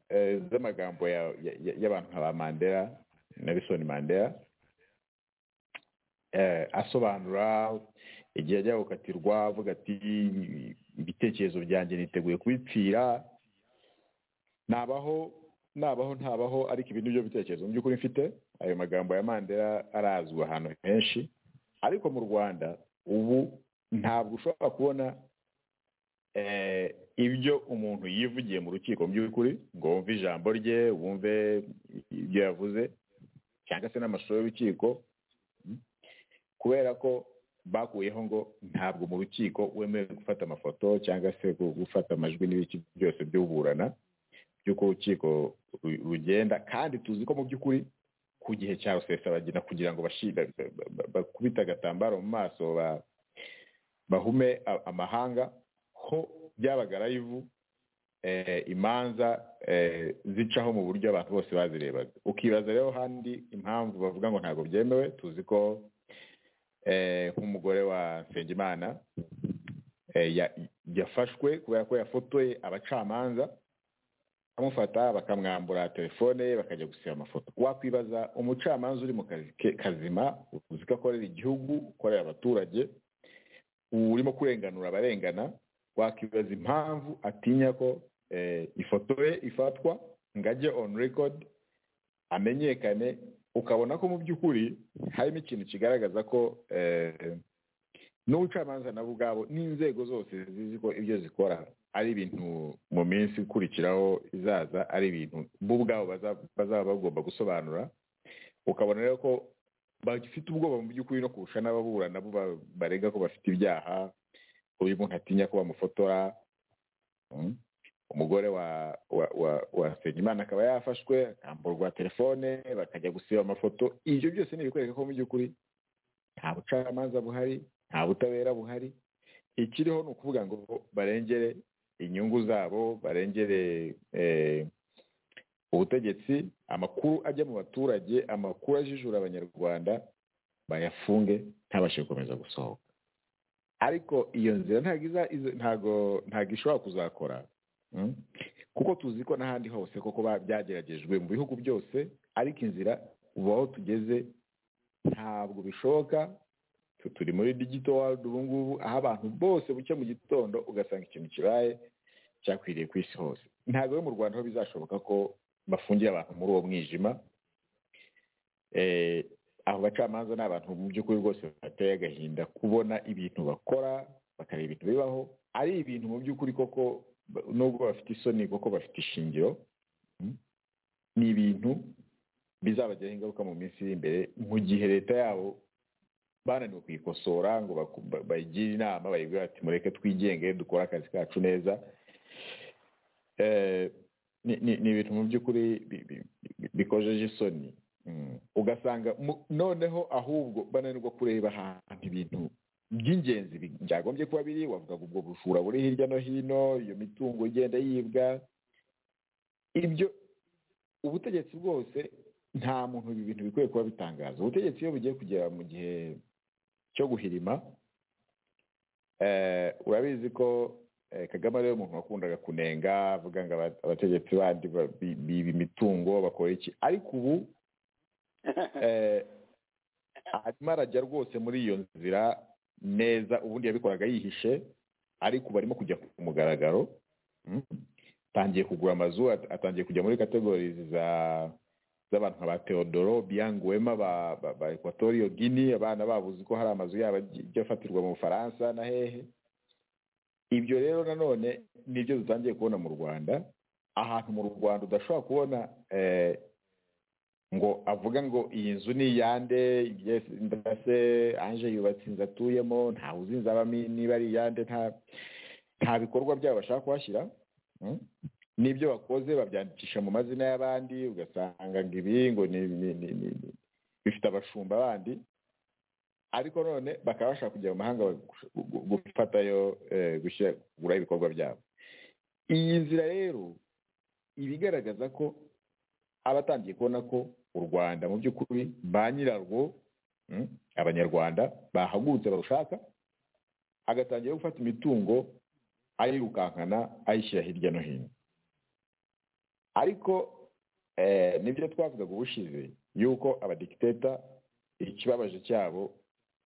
eh, z'amagambo ya- ya- ya- y'abantu nka ba mandela nelson mandela eh, asobanura igihe ajya gukatirwa avuga ati ibitekerezo byanjye niteguye kubipfira nabaho nabaho ntabaho ariko ibi nibyo bitekerezo mu by'ukuri mfite ayo magambo ya mandela arazwi ahantu henshi ariko mu rwanda ubu ntabwo ushobora kubona eh, ibyo umuntu yivugiye mu rukiko mu by'ukuri ngo wumve ijambo rye wumve ibyo yavuze cyangwa se n'amashusho y'urukiko Mm. kubera ko bakuyeho ngo ntabwo mu rukiko wemerewe gufata amafoto cyangwa se gu- gufata amajwi n'ibiki byose by'uburana by'uko urukiko ru- rugenda kandi tuzi ko mu by'ukuri ku gihe cya rusesabagina kugira ngo bashi- ba- ba- ba- bakubite agatambaro mu maso ba- bahume a- amahanga ho byabaga rayivu eh, imanza eh, zicaho mu buryo abantu bose bazirebaga ukibaza rero handi impamvu bavuga ngo ntabwo byemewe tuzi ko eh, nk'umugore wa nsengimana eh, ya- yafashwe kubera ko yafotoye abacamanza bamufata bakamwambura telefone ye bakajya gusiba amafoto wakwibaza umucamanza uri mu kazi ke kazima uzi ko akorera igihugu ukorera abaturage urimo kurenganura abarengana wakwibaza impamvu atinya ko eh, ifoto ye ifatwa ngo ajye on record amenyekane ukabona ko mu by'ukuri harimo ikintu kigaragaza ko eh, n'ubucamanza nabo ubwabo n'inzego zose zizi ko ibyo zikora ari ibintu mu minsi ikurikiraho izaza ari ibintu bo ubwabo baza- bazaba bagomba gusobanura ukabona rero ko bafite ubwoba mu by'ukuri no kurusha n'ababurana nabo ba- barega ko bafite ibyaha uyu muntu atinya ko bamufotora Mm. umugore wa wa wa wa Nsengimana akaba yafashwe akamburwa telefone bakajya gusiba amafoto ibyo byose ni ibikwereka ko mu by'ukuri nta bucamanza buhari nta butabera buhari ikiriho ni ukuvuga ngo barengere inyungu zabo barengere eh, ubutegetsi amakuru ajya mu baturage amakuru ajijura abanyarwanda bayafunge ntabashe gukomeza gusohoka ariko iyo nzira ntabwo iza iza- ntabwo ntabwo ishobora kuzakora mm? kuko tuzi ko n'ahandi hose koko ba- byageragejwe mu bihugu byose ariko inzira ubu aho tugeze ntabwo bishoboka tu- turi muri digito world ubu ngubu aho abantu bose buke mu gitondo ugasanga ikintu kibaye cyakwiriye ku isi hose ntabwo rero mu rwanda aho bizashoboka ko bafungiye abantu muri uwo mwijima Eh, abo bacamanza ni abantu mu by'ukuri rwose bateye agahinda kubona ibintu bakora bakareba ibintu bibaho ari ibintu mu by'ukuri koko ba- nubwo bafite isoni koko bafite ishingiro mm, ni ibintu bizabagiraho ingaruka mu minsi iri imbere mu gihe leta yabo bananiwe kuyikosora ngo baku- ba- bayigire inama bayibwire ati mureke twigenge dukore akazi kacu neza Eh, ni ni- ni ibintu mu by'ukuri bi- bi- bi- bikojeje isoni Mm. ugasanga mu- noneho ahubwo bananirwa kureba ahantu ibintu by'ingenzi bi- byagombye kuba biri wavuga ngo ubwo bujura buri hirya no hino iyo mitungo igenda yibwa ibyo ubutegetsi bwose nta muntu ibi bintu bikwiye kuba bitangaza ubutegetsi iyo bugiye kugera mu gihe cyo guhirima eh, urabizi ko eh, kagame ariwe muntu wakundaga kunenga avuga ngo aba- abategetsi bandi ba- bi- biba imitungo bakora iki ariko ubu eh, arimo arajya rwose muri iyo nzira neza ubundi yabikoraga yihishe ariko ubu arimo kujya ku mugaragaro Mm. atangiye kugura amazu at- atangiye kujya muri kategorizi za z'abantu nka ba teodoro biyanguwema ba, ba, ba equatorio guini abana babo uzi ko hari amazu yabo ajya ajya afatirwa mu bufaransa na hehe ibyo rero nanone nibyo dutangiye kubona mu rwanda ahantu mu rwanda udashobora kubona eh, ngo avuga ngo iyi nzu ni iyande yes, ndase anje yubatse inzu atuyemo ntawe uzi inzu abamo niba ari iyande nta nta bikorwa byabo bashaka kuhashyira mm? n'ibyo bakoze babyandikisha mu mazina y'abandi ugasanga ngo ibi ngo ni ni- ni- ni- ni- bifite abashumba bandi ariko none bakaba bashaka kujya mu mahanga gu- gu- gufatayo eh, gushyira- kugura ibikorwa byabo iyi nzira rero iba igaragaza ko abatangiye kubona ko u rwanda mu by'ukuri ba nyirarwo mm, abanyarwanda bahagurutse barushaka agatangira gufata imitungo ayirukankana ayishyira hirya no hino ariko eh, nibyo twavugaga ubushize yuko abadikiteta ikibabaje cyabo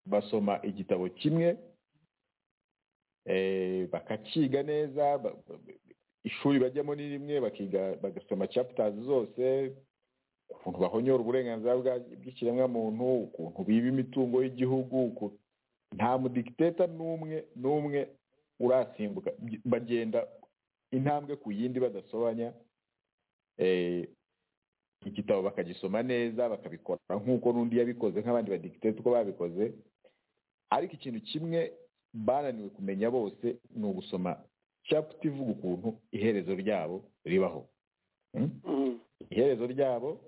basoma igitabo kimwe eh, bakakiga neza ba- ba- ishuri bajyamo ni rimwe bakiga bagasoma chapters zose ukuntu bahonyora uburenganzira bwa- bw'ikiremwamuntu ukuntu biba imitungo y'igihugu ukuntu nta mudikiteta n'umwe n'umwe urasimbuka Byi- bagenda intambwe ku yindi badasobanya eh, igitabo bakagisoma neza bakabikora nk'uko n'undi yabikoze nk'abandi badikiteta uko babikoze ariko ikintu kimwe bananiwe kumenya bose ni ugusoma chapter ivuga ukuntu iherezo ryabo ribaho Mm? Mm. iherezo ryabo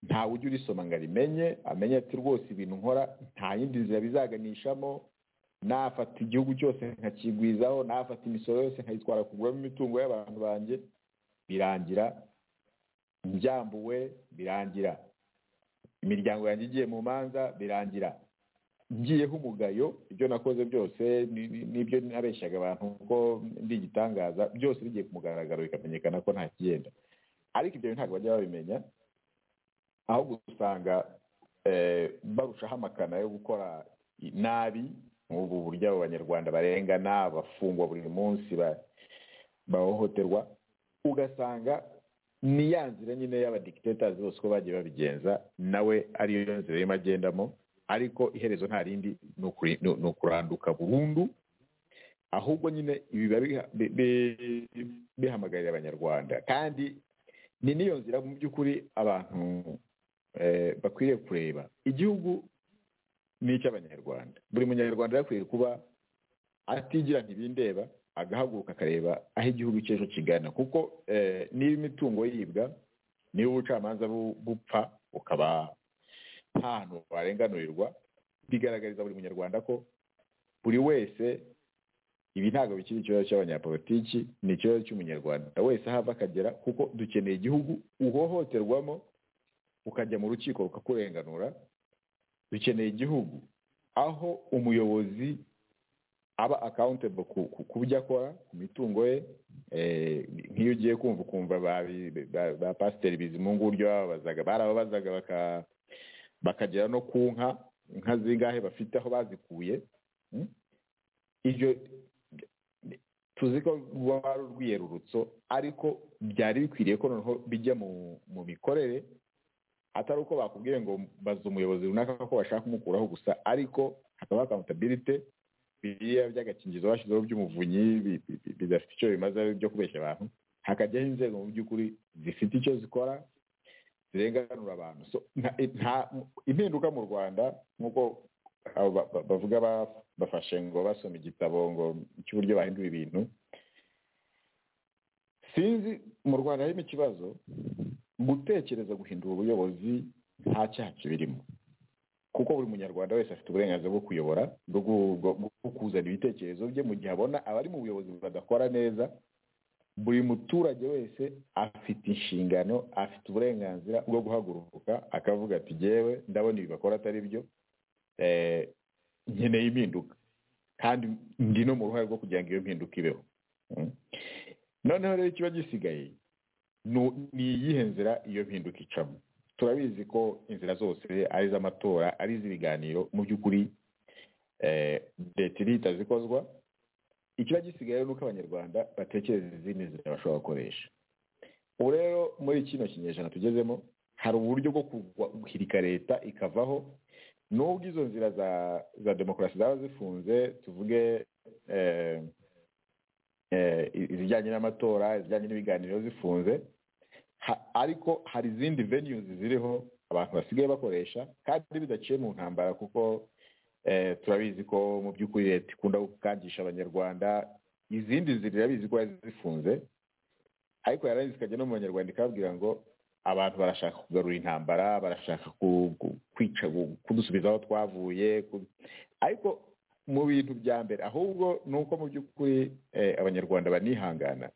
ntawe ujya urisoma ngo arimenye amenye ati rwose ibintu nkora nta yindi nzira bizaganishamo nafata igihugu cyose nkakigwizaho nafata imisoro yose nkayitwara kuguramo imitungo y'abantu banjye birangira njyambuwe birangira imiryango yanjye igiye mu manza birangira ngiyeho umugayo ibyo nakoze byose ni- ni- nibyo nabeshyaga abantu ko ndi igitangaza byose bigiye ku mugaragaro bikamenyekana ko nta kigenda ariko ibyo bintu ntabwo bajya babimenya ahubwo usanga eh, barushaho amakana yo gukora i- nabi nk'ubu buryo abo banyarwanda barengana bafungwa buri munsi ba- bahohoterwa ugasanga ni ya nzira nyine y'abadikitatasi bose uko bagiye babigenza nawe ariyo nzira irimo agendamo ariko iherezo nta rindi ni ukuri- ni- ni ukuranduka burundu ahubwo nyine ibi biba biha- bi- bi- bihamagarira abanyarwanda kandi ni n'iyo nzira mu by'ukuri abantu eh, bakwiriye kureba igihugu ni icy'abanyarwanda buri munyarwanda yakwiye kuba atigira ntibindeba agahaguruka akareba aho igihugu cy'ejo kigana kuko eh, niba imitungo yibwa niba ubucamanza bu- bupfa bukaba nta hantu warenganurirwa bigaragariza buri munyarwanda ko buri wese ibi ntabwo bikiri ikibazo cy'abanyapolitiki ni ikibazo cy'umunyarwanda wese aho ava akagera kuko dukeneye igihugu uhohoterwamo ukajya mu rukiko rukakurenganura dukeneye igihugu aho umuyobozi aba accountable ku, ku, ku byo akora ku mitungo ye eh, nk'iyo ugiye kumva ukumva ba, ba, ba pasiteri bizimungu uburyo bababazaga barababazaga baka, bakagera no ku nka inka zingahe bafite aho bazikuye mm? ibyo tuzi ko ruba ari urwiyerurutso ariko byari bikwiriye ko noneho bijya mu, mu mikorere atari uko bakubwiye ngo baza umuyobozi runaka ko bashaka kumukuraho gusa ariko hakaba accountability biriya by'agakingizo bashyizeho by'umuvunyi bi- bi- bi- bidafite icyo bimaze byo kubeshya abantu hakajyaho inzego mu by'ukuri zifite icyo zikora zirenganura abantu so nta- nta- impinduka mu rwanda nk'uko abo ba- ba- bavuga ba- bafashe ngo basoma igitabo ngo cy'uburyo bahindura ibintu sinzi mu rwanda harimo ikibazo gutekereza guhindura ubuyobozi nta cyaha kibirimo kuko buri munyarwanda wese afite uburenganzira bwo kuyobora bwo gu- bwo- bwo kuzana ibitekerezo bye mu gihe abona abari mu buyobozi badakora neza buri muturage wese afite inshingano afite uburenganzira bwo guhaguruka akavuga ati jyewe ndabona ibi bakora atari byo eh, nkeneye impinduka kandi ndi no mu ruhare rwo kugira ngo iyo mpinduka ibeho Mm. noneho rero ikiba gisigaye nu- ni iyihe nzira iyo mpinduka icamo turabizi ko inzira zose ari iz'amatora ari iz'ibiganiro mu by'ukuri eh, leta irihita zikozwa ikiba gisigaye rero ni uko abanyarwanda batekereza izindi nzira bashobora gukoresha ubu rero muri kino kinyejana tugezemo hari uburyo bwo kurwa- guhirika leta ikavaho n'ubwo izo nzira za za demokarasi zaba zifunze tuvuge eh, eh, izijyanye n'amatora izijyanye n'ibiganiro zifunze Ha- ariko hari izindi venues ziriho abantu basigaye bakoresha kandi bidaciye mu ntambara kuko eh, turabizi ko mu by'ukuri leta ikunda gukangisha abanyarwanda izindi nzira irabizi ko yazifunze ariko yarangiza ikajya no mu banyarwanda ikababwira ngo abantu barashaka kugarura intambara barashaka ku- ku- kwica ku- kudusubiza aho twavuye ku- ariko mu bintu bya mbere ahubwo ni uko mu by'ukuri eh, abanyarwanda banihangana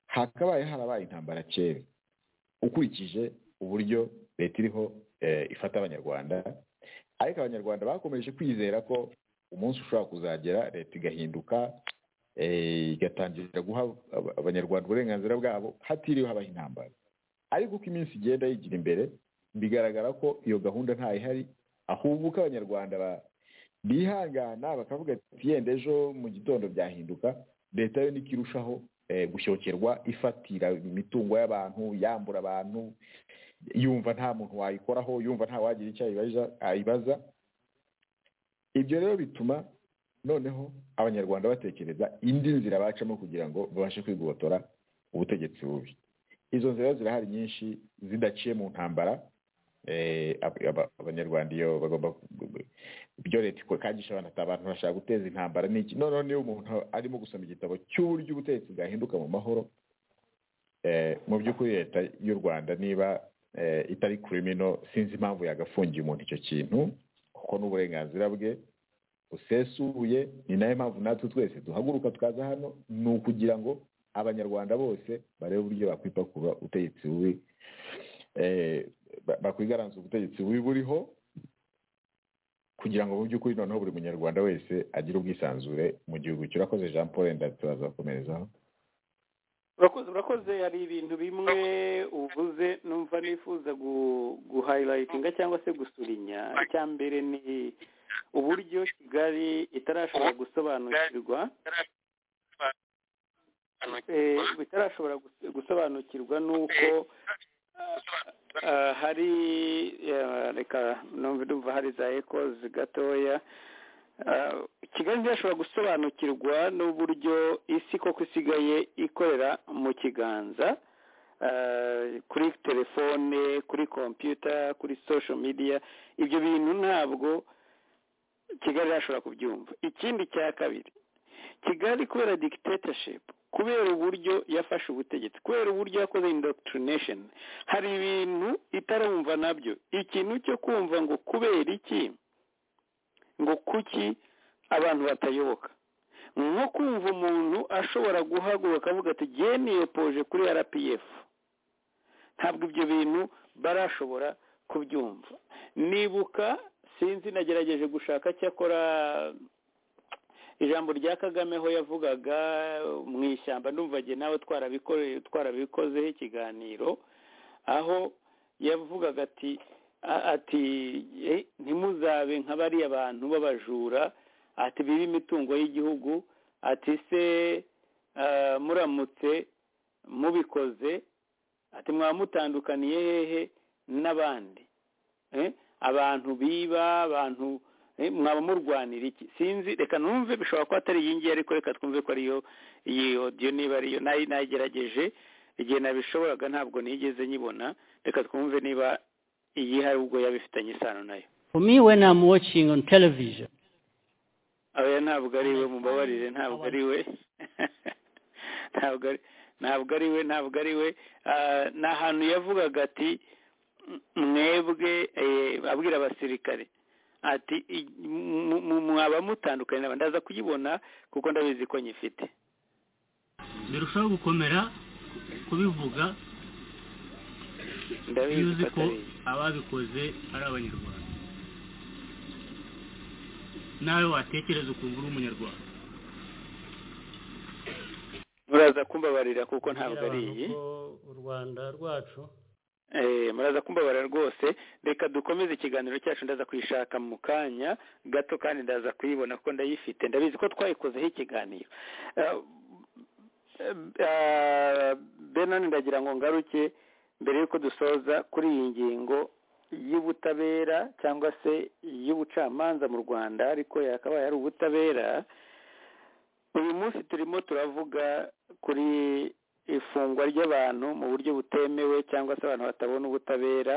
hakabaye harabaye intambara kera ukurikije uburyo leta iriho eh, ifata abanyarwanda ariko abanyarwanda bakomeje kwizera ko umunsi ushobora kuzagera leta igahinduka eh, igatangira guha aba- abanyarwanda uburenganzira bwabo hatiriwe habaho intambara ariko uko iminsi igenda yigira imbere bigaragara ko iyo gahunda ntayihari ahubwo uko abanyarwanda ba- bihangana bakavuga ati yenda ejo mu gitondo byahinduka leta yo niko irushaho eh, gushyokherwa ifatira imitungo y'abantu yambura abantu yumva nta muntu wayikoraho yumva nta wagira icyo ayibaza- ayibaza ibyo rero bituma noneho abanyarwanda batekereza indi nzira bacamo kugira ngo babashe kwigobotora ubutegetsi bubi izo nzira zirahari nyinshi zidaciye mu ntambara Eh, ab- aba- abanyarwanda iyo bagomba ibyo leta ikagisha abantu ati abantu bashaka guteza intambara n'iki noneho niba umuntu arimo gusoma igitabo cy'uburyo ubutegetsi bwahinduka mu mahoro eh, mu by'ukuri leta y'u rwanda niba itari kuri mino sinzi impamvu yagafungiye umuntu icyo kintu kuko ni uburenganzira bwe busesuye ni nayo mpamvu natwe twese duhaguruka tukaza hano ni ukugira ngo abanyarwanda bose barebe uburyo bakwipakurura ubutegetsi bubi bakwigaranza ubutegetsi bubi buriho kugira ngo mu by'ukuri noneho buri munyarwanda wese agire ubwisanzure mu gihugu cye urakoze jean paul wenda turaza gukomerezaho urakoze urakoze hari ibintu bimwe uvuze numva nifuza guhayilayitinga cyangwa se gusurinya icya mbere ni uburyo kigali itarashobora gusobanukirwa bitarashobora gusobanukirwa n'uko hari reka numva hari za ekozi gatoya kigali ntiyashobora gusobanukirwa n'uburyo isi koko isigaye ikorera mu kiganza kuri telefone kuri kompiyuta kuri sosho midiya ibyo bintu ntabwo kigali yashobora kubyumva ikindi cya kabiri kigali kubera digitateshipu kubera uburyo yafashe ubutegetsi kubera uburyo yakoze indokitinesheni hari ibintu itarumva nabyo ikintu cyo kumva ngo kubera iki ngo kuki abantu batayoboka nko kumva umuntu ashobora guhaguruka avuga ati jye niyopoje kuri rpf ntabwo ibyo bintu barashobora kubyumva nibuka sinzi nagerageje gushaka cyakora ijambo rya kagame aho yavugaga mu ishyamba ndumvage nawe twarabikozeho ikiganiro aho yavugaga ati ati ntimuzabe nka bariya bantu b'abajura ati biba imitungo y'igihugu ati se muramutse mubikoze ati mwaba mutandukaniye hehe n'abandi abantu biba abantu mwaba murwanira iki sinzi reka numve bishobora kuba atari iyi ngiyi ariko reka twumve ko ariyo iyi odiyo niba ariyo nayigerageje igihe nabishoboraga ntabwo nigeze nyibona reka twumve niba iyi hari ubwo yabifitanye isano nayo For me, when I'm watching on television, oya ntabwo ari we mubabarire ntabwo ari we ntabwo ari ntabwo ari we ntabwo ari we ni ahantu yavugaga ati mwebwe abwira abasirikare ati mwaba mutandukanye n'abandi ndaza kuyibona kuko ndabizi ko nyifite birushaho gukomera kubivuga ndabizi yuzi ko ko atari ababikoze ari abanyarwanda nawe watekereza ukumva uri umunyarwanda muraza kumbabarira kuko ntabwo ari iyi Ko u rwanda rwacu Eh, muraza kumbabara rwose reka dukomeze ikiganiro cyacu ndaza kuyishaka mu kanya gato kandi ndaza kuyibona kuko ndayifite ndabizi ko twayikozeho ikiganiro Eh, eh, benon ndagira ngo ngaruke mbere y'uko dusoza kuri iyi ngingo y'ubutabera cyangwa se y'ubucamanza mu rwanda ariko yakabaye ari ubutabera uyu munsi turimo turavuga kuri ifungwa ry'abantu mu buryo butemewe cyangwa se abantu batabona ubutabera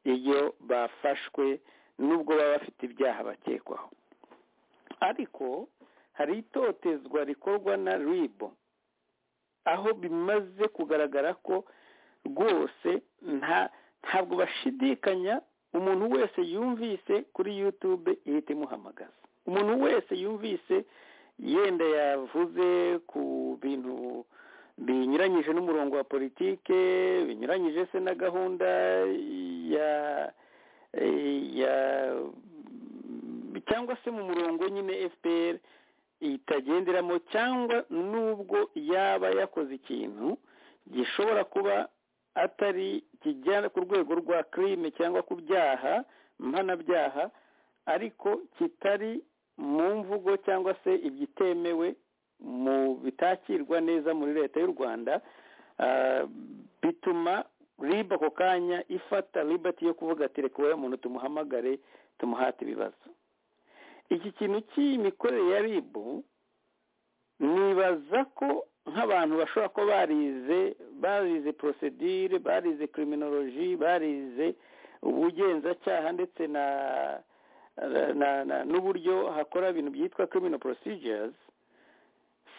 iyo bafashwe nubwo baba bafite ibyaha bakekwaho ariko hari itotezwa rikorwa na ribo aho bimaze kugaragara ko rwose nta ntabwo bashidikanya umuntu wese yumvise kuri yutube ihita imuhamagaza umuntu wese yumvise yenda yavuze ku bintu binyuranyije n'umurongo wa politike binyuranyije se na gahunda ya ya cyangwa se mu murongo nyine fpr itagenderamo cyangwa n'ubwo yaba yakoze ikintu gishobora kuba atari kijyana ku rwego rwa crime cyangwa ku byaha mpanabyaha ariko kitari mu mvugo cyangwa se ibyitemewe mu bitakirwa neza muri leta y'u rwanda ah, bituma riba ako kanya ifata libati yo kuvuga ati reka uriya muntu tumuhamagare tumuhate ibibazo iki kintu cy'imikorere ya ribu nibaza ko nk'abantu bashobora kuba barize barize porosedire barize kiriminoloji barize ubugenzacyaha ndetse na na- na- n'uburyo hakora ibintu byitwa criminal procedures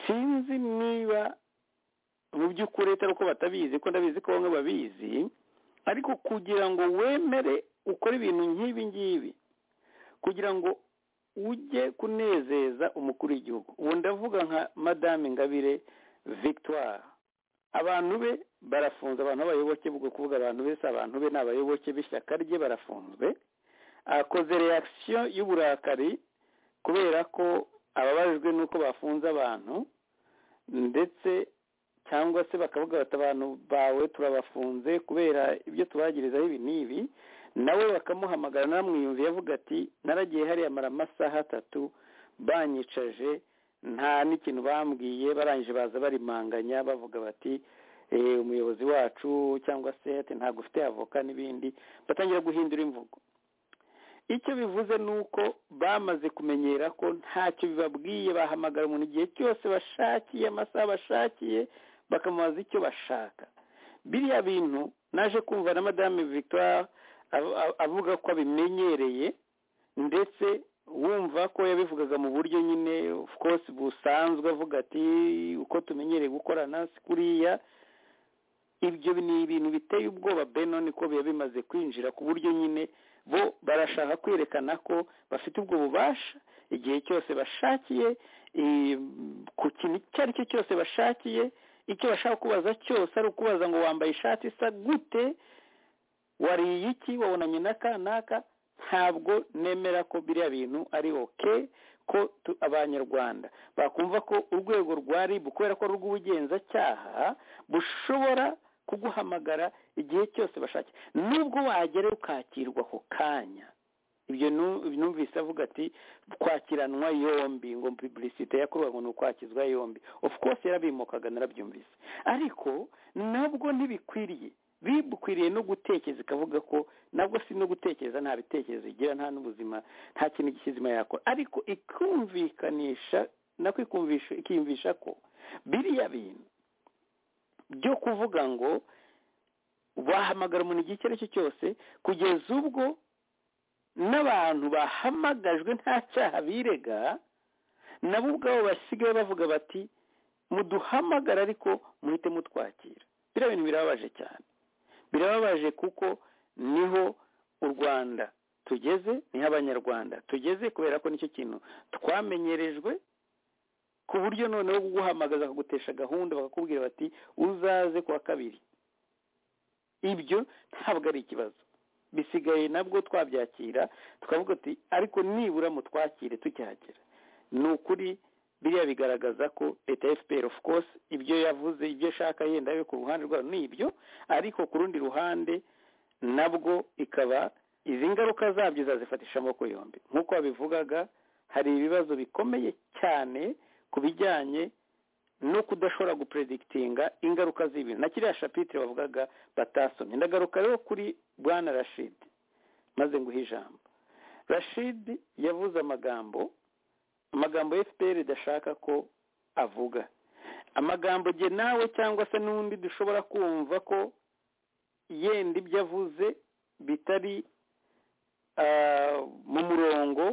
sinzi niba mu by'ukuri atari uko batabizi ko ndabizi ko bamwe babizi ariko kugira ngo wemere ukore ibintu nk'ibi ngibi kugira ngo ujye kunezeza umukuru w'igihugu ubu ndavuga nka madame ingabire victoire abantu be barafunze abantu b'abayoboke bwo kuvuga abantu be si abantu be ni abayoboke b'ishyaka rye barafunzwe akoze reakisiyo y'uburakari kubera ko ababajwe n'uko bafunze abantu ndetse cyangwa se bakavuga bati abantu bawe turabafunze kubera ibyo tubagirizaho ibi n'ibi nawe bakamuhamagara naramwiyumviye avuga ati naragiye hariya mara amasaha atatu banyicaje nta n'ikintu bambwiye barangije baza barimanganya bavuga bati "Eh, umuyobozi wacu cyangwa se ati ntabwo ufite avoka n'ibindi batangira guhindura imvugo icyo bivuze ni uko bamaze kumenyera ko ntacyo bibabwiye bahamagara umuntu igihe cyose bashakiye amasaha bashakiye bakamubaza icyo bashaka biriya bintu naje kumva na madame victoire av- av- avuga ko abimenyereye ndetse wumva ko yabivugaga mu buryo nyine of course busanzwe avuga ati uko tumenyereye gukorana si kuriya ibyo ni ibintu biteye ubwoba benoni ko biba bimaze kwinjira ku buryo nyine bo barashaka kwerekana ko bafite ubwo bubasha igihe cyose bashakiye eh, ku kintu icyo ari cyo cyose bashakiye icyo bashaka kubaza cyose ari ukubaza ngo wambaye ishati isa gute wariye iki wabonanye n'aka n'aka ntabwo nemera ko biriya bintu ari oke ko tu- abanyarwanda bakumva ko urwego rwa rib kubera ko ari urw'ubugenzacyaha bushobora kuguhamagara igihe cyose bashatse nubwo wagera ukakirwa ako kanya ibyo nu- numvise avuga ati kwakiranwa yombi ngo publicite yakorwaga ngo ni ukwakizwa yombi of course yarabimukaga narabyumvise ariko nabwo ntibikwiriye bikwiriye no gutekereza ikavuga ko nabwo si no gutekereza nta bitekerezo igira nta n'ubuzima nta kintu cy'ikizima yakora ariko ikumvikanisha nako ikumvisha ikiyumvisha ko biriya bintu byo kuvuga ngo wahamagara umuntu igihe icyo ari cyo cyose kugeza ubwo n'abantu bahamagajwe nta cyaha birega nabo ubwabo basigaye bavuga bati muduhamagara ariko muhite mutwakira biriya bintu birababaje cyane birababaje kuko niho u rwanda tugeze niho abanyarwanda tugeze kubera ko nicyo kintu twamenyerejwe ku buryo noneho kuguhamagaza bakagutesha gahunda bakakubwira bati uzaze ku wa kabiri ibyo ntabwo ari ikibazo bisigaye nabwo twabyakira tukavuga ati ariko nibura mutwakire tukihagera ni ukuri biriya bigaragaza ko leta ya fpr of course ibyo yavuze ibyo ashaka yenda yo ku ruhande rwayo ni ibyo ariko ku rundi ruhande nabwo ikaba izi ngaruka zabyo izazifatisha amaboko yombi nk'uko babivugaga hari ibibazo bikomeye cyane ku bijyanye no kudashobora gupredikitinga ingaruka z'ibintu na kiriya shapitire bavugaga batasomye ndagaruka rero kuri bwana rashid maze nguhe ijambo rashid yavuze amagambo amagambo fpr idashaka ko avuga amagambo jye nawe cyangwa se n'undi dushobora kumva ko yenda ibyo avuze bitari ah, mu murongo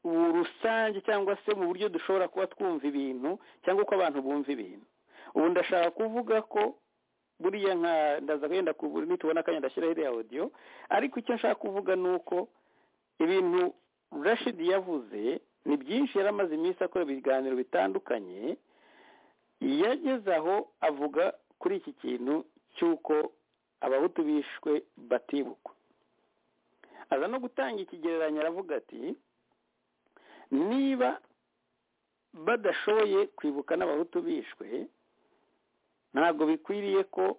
ubu rusange cyangwa se mu buryo dushobora kuba twumva ibintu cyangwa uko abantu bumva ibintu ubu ndashaka kuvuga ko buriya nka ndaza wenda kubura nitubona akanya ndashyiraho iriya audio ariko icyo nshaka kuvuga ni uko ibintu rashid yavuze ni byinshi yari amaze iminsi akora ibiganiro bitandukanye yageze aho avuga kuri iki kintu cy'uko abahutu bishwe batibukwa aza no gutanga ikigereranyo aravuga ati niba badashoboye kwibuka n'abahutu bishwe ntabwo bikwiriye ko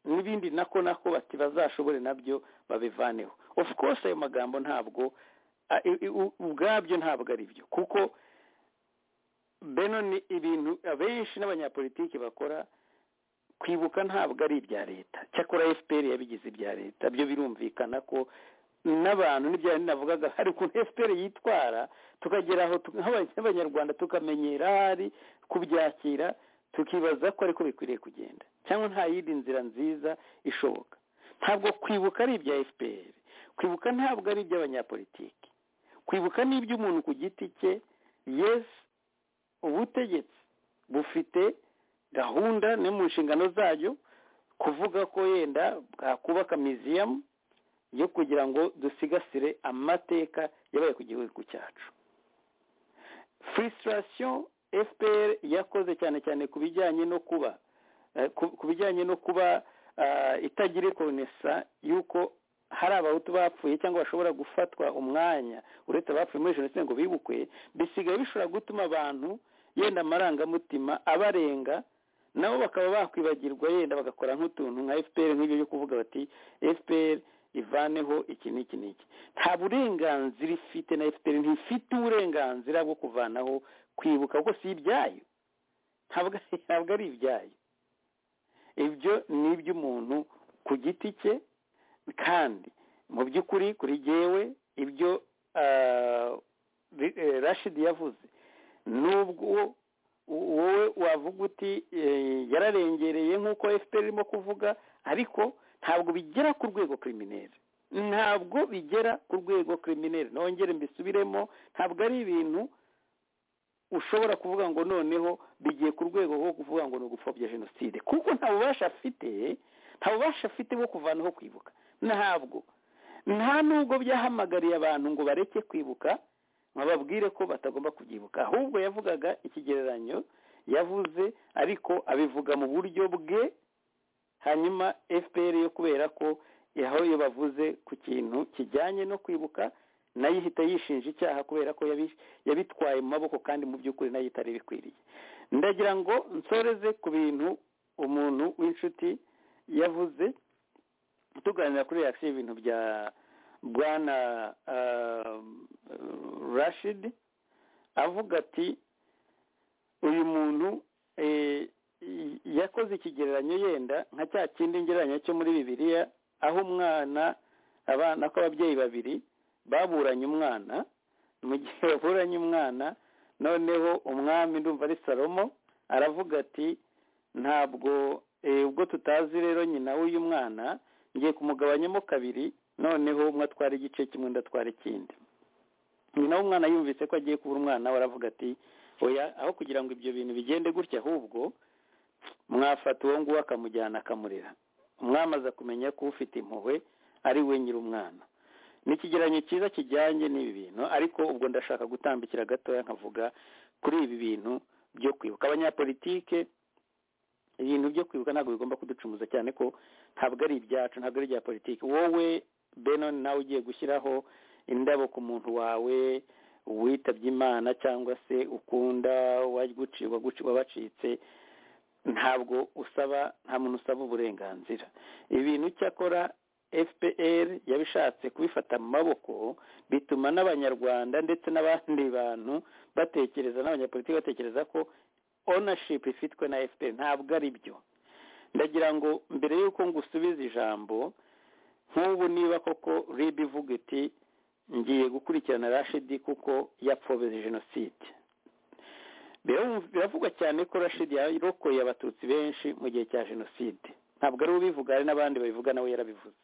n'ibindi nako nako bati bazashobore nabyo babivaneho of course ayo magambo ntabwo a- i- i- u- ubwabyo ntabwo ari byo kuko beno ni ibintu abenshi n'abanyapolitiki bakora kwibuka ntabwo ari ibya leta cyakora fpr yabigize ibya leta byo birumvikana ko n'abantu n'ibyo yari navugaga hari ukuntu fpr yitwara tukagera aho tu- nk'aba- nk'abanyarwanda tukamenyera ahari kubyakira tukibaza ko ariko bikwiriye kugenda cyangwa nta yindi nzira nziza ishoboka ntabwo kwibuka ari ibya fpr kwibuka ntabwo ari iby'abanyapolitiki kwibuka ni iby'umuntu ku giti cye yes ubutegetsi bufite gahunda no mu nshingano zayo kuvuga ko yenda bwakubaka museum yo kugira ngo dusigasire amateka yabaye ku gihugu cyacu frustration fpr yakoze cyane cyane ku bijyanye no kuba eh, ku- ku bijyanye no kuba ah, itagira ikonesa y'uko hari abahutu bapfuye cyangwa bashobora gufatwa umwanya uretse abapfuye muri jenoside ngo bibukwe bisigaye bishobora gutuma abantu yenda amarangamutima abarenga nabo bakaba bakwibagirwa yenda bagakora nk'utuntu nka fpr nk'ibyo byo kuvuga bati fpr ivaneho iki n'iki n'iki nta burenganzira ifite na fpr ntifite uburenganzira bwo kuvanaho kwibuka kuko si ibyayo ntabwo ntabwo ari ibyayo ibyo ni iby'umuntu ku giti cye kandi mu by'ukuri kuri jyewe ibyo ah, Ri- eh, rashidi yavuze nubwo wowe wavuga uti eh, yararengereye nk'uko fpr irimo kuvuga ariko ntabwo bigera ku rwego kriminere ntabwo bigera ku rwego kriminere nongere mbisubiremo ntabwo ari ibintu ushobora kuvuga ngo noneho bigiye ku rwego rwo kuvuga ngo ni ugupfobya jenoside kuko nta bubasha afite nta bubasha afite bwo kuvanaho kwibuka ntabwo nta nubwo byahamagariye abantu ngo bareke kwibuka bababwire ko batagomba kubyibuka ahubwo yavugaga ikigereranyo yavuze ariko abivuga mu buryo bwe hanyuma fpr yo kubera ko aho iyo bavuze ku kintu kijyanye no kwibuka nayo ihita yishinja icyaha kubera ko yabi- yabitwaye mu maboko kandi mu by'ukuri nayo itari bikwiriye ndagira ngo nsoreze ku bintu umuntu w'inshuti yavuze tuganira kuri reaction y'ibintu bya bwana ah, rashid avuga ati uyu muntu eh, y- yakoze ikigereranyo yenda nka cya kindi ngereranyo cyo muri bibiliya aho umwana abana k'ababyeyi babiri baburanye umwana mu gihe baburanye umwana noneho umwami ndumva ari salomo aravuga ati ntabwo eh, ubwo tutazi rero nyina w'uyu mwana ngiye kumugabanyamo kabiri noneho umwe atwara igice kimwe undi atwara ikindi nyina w'umwana yumvise ko agiye kubura umwana we aravuga ati oya aho kugira ngo ibyo bintu bigende gutya ahubwo mwafata uwo nguwo akamujyana akamurera mwamaze kumenya ko ufite impuhwe ari we nyir'umwana ni ikigereranyo cyiza kijyanye n'ibi bintu ariko ubwo ndashaka gutambikira gatoya nkavuga kuri ibi bintu byo kwibuka abanyapolitike ibintu byo kwibuka ntabwo bigomba kuducumuza cyane ko ntabwo ari ibyacu ntabwo ari ibya politiki wowe benon nawe ugiye gushyiraho indabo ku muntu wawe witabye imana cyangwa se ukunda waguciwe wabacitse ntabwo usaba nta muntu usaba uburenganzira ibintu cyakora fpr yabishatse kubifata mu maboko bituma n'abanyarwanda ndetse n'abandi bantu batekereza n'abanyapolitiki batekereza ko ownership ifitwe na fpr ntabwo ari byo ndagira ngo mbere y'uko ngusubiza ijambo nk'ubu niba koko rib ivuga iti ngiye gukurikirana rashidi kuko yapfobeze jenoside Birumv- biravugwa cyane ko rashidi yarokoye abatutsi benshi mu gihe cya jenoside ntabwo ari ubivuga hari n'abandi babivuga nawe yarabivuze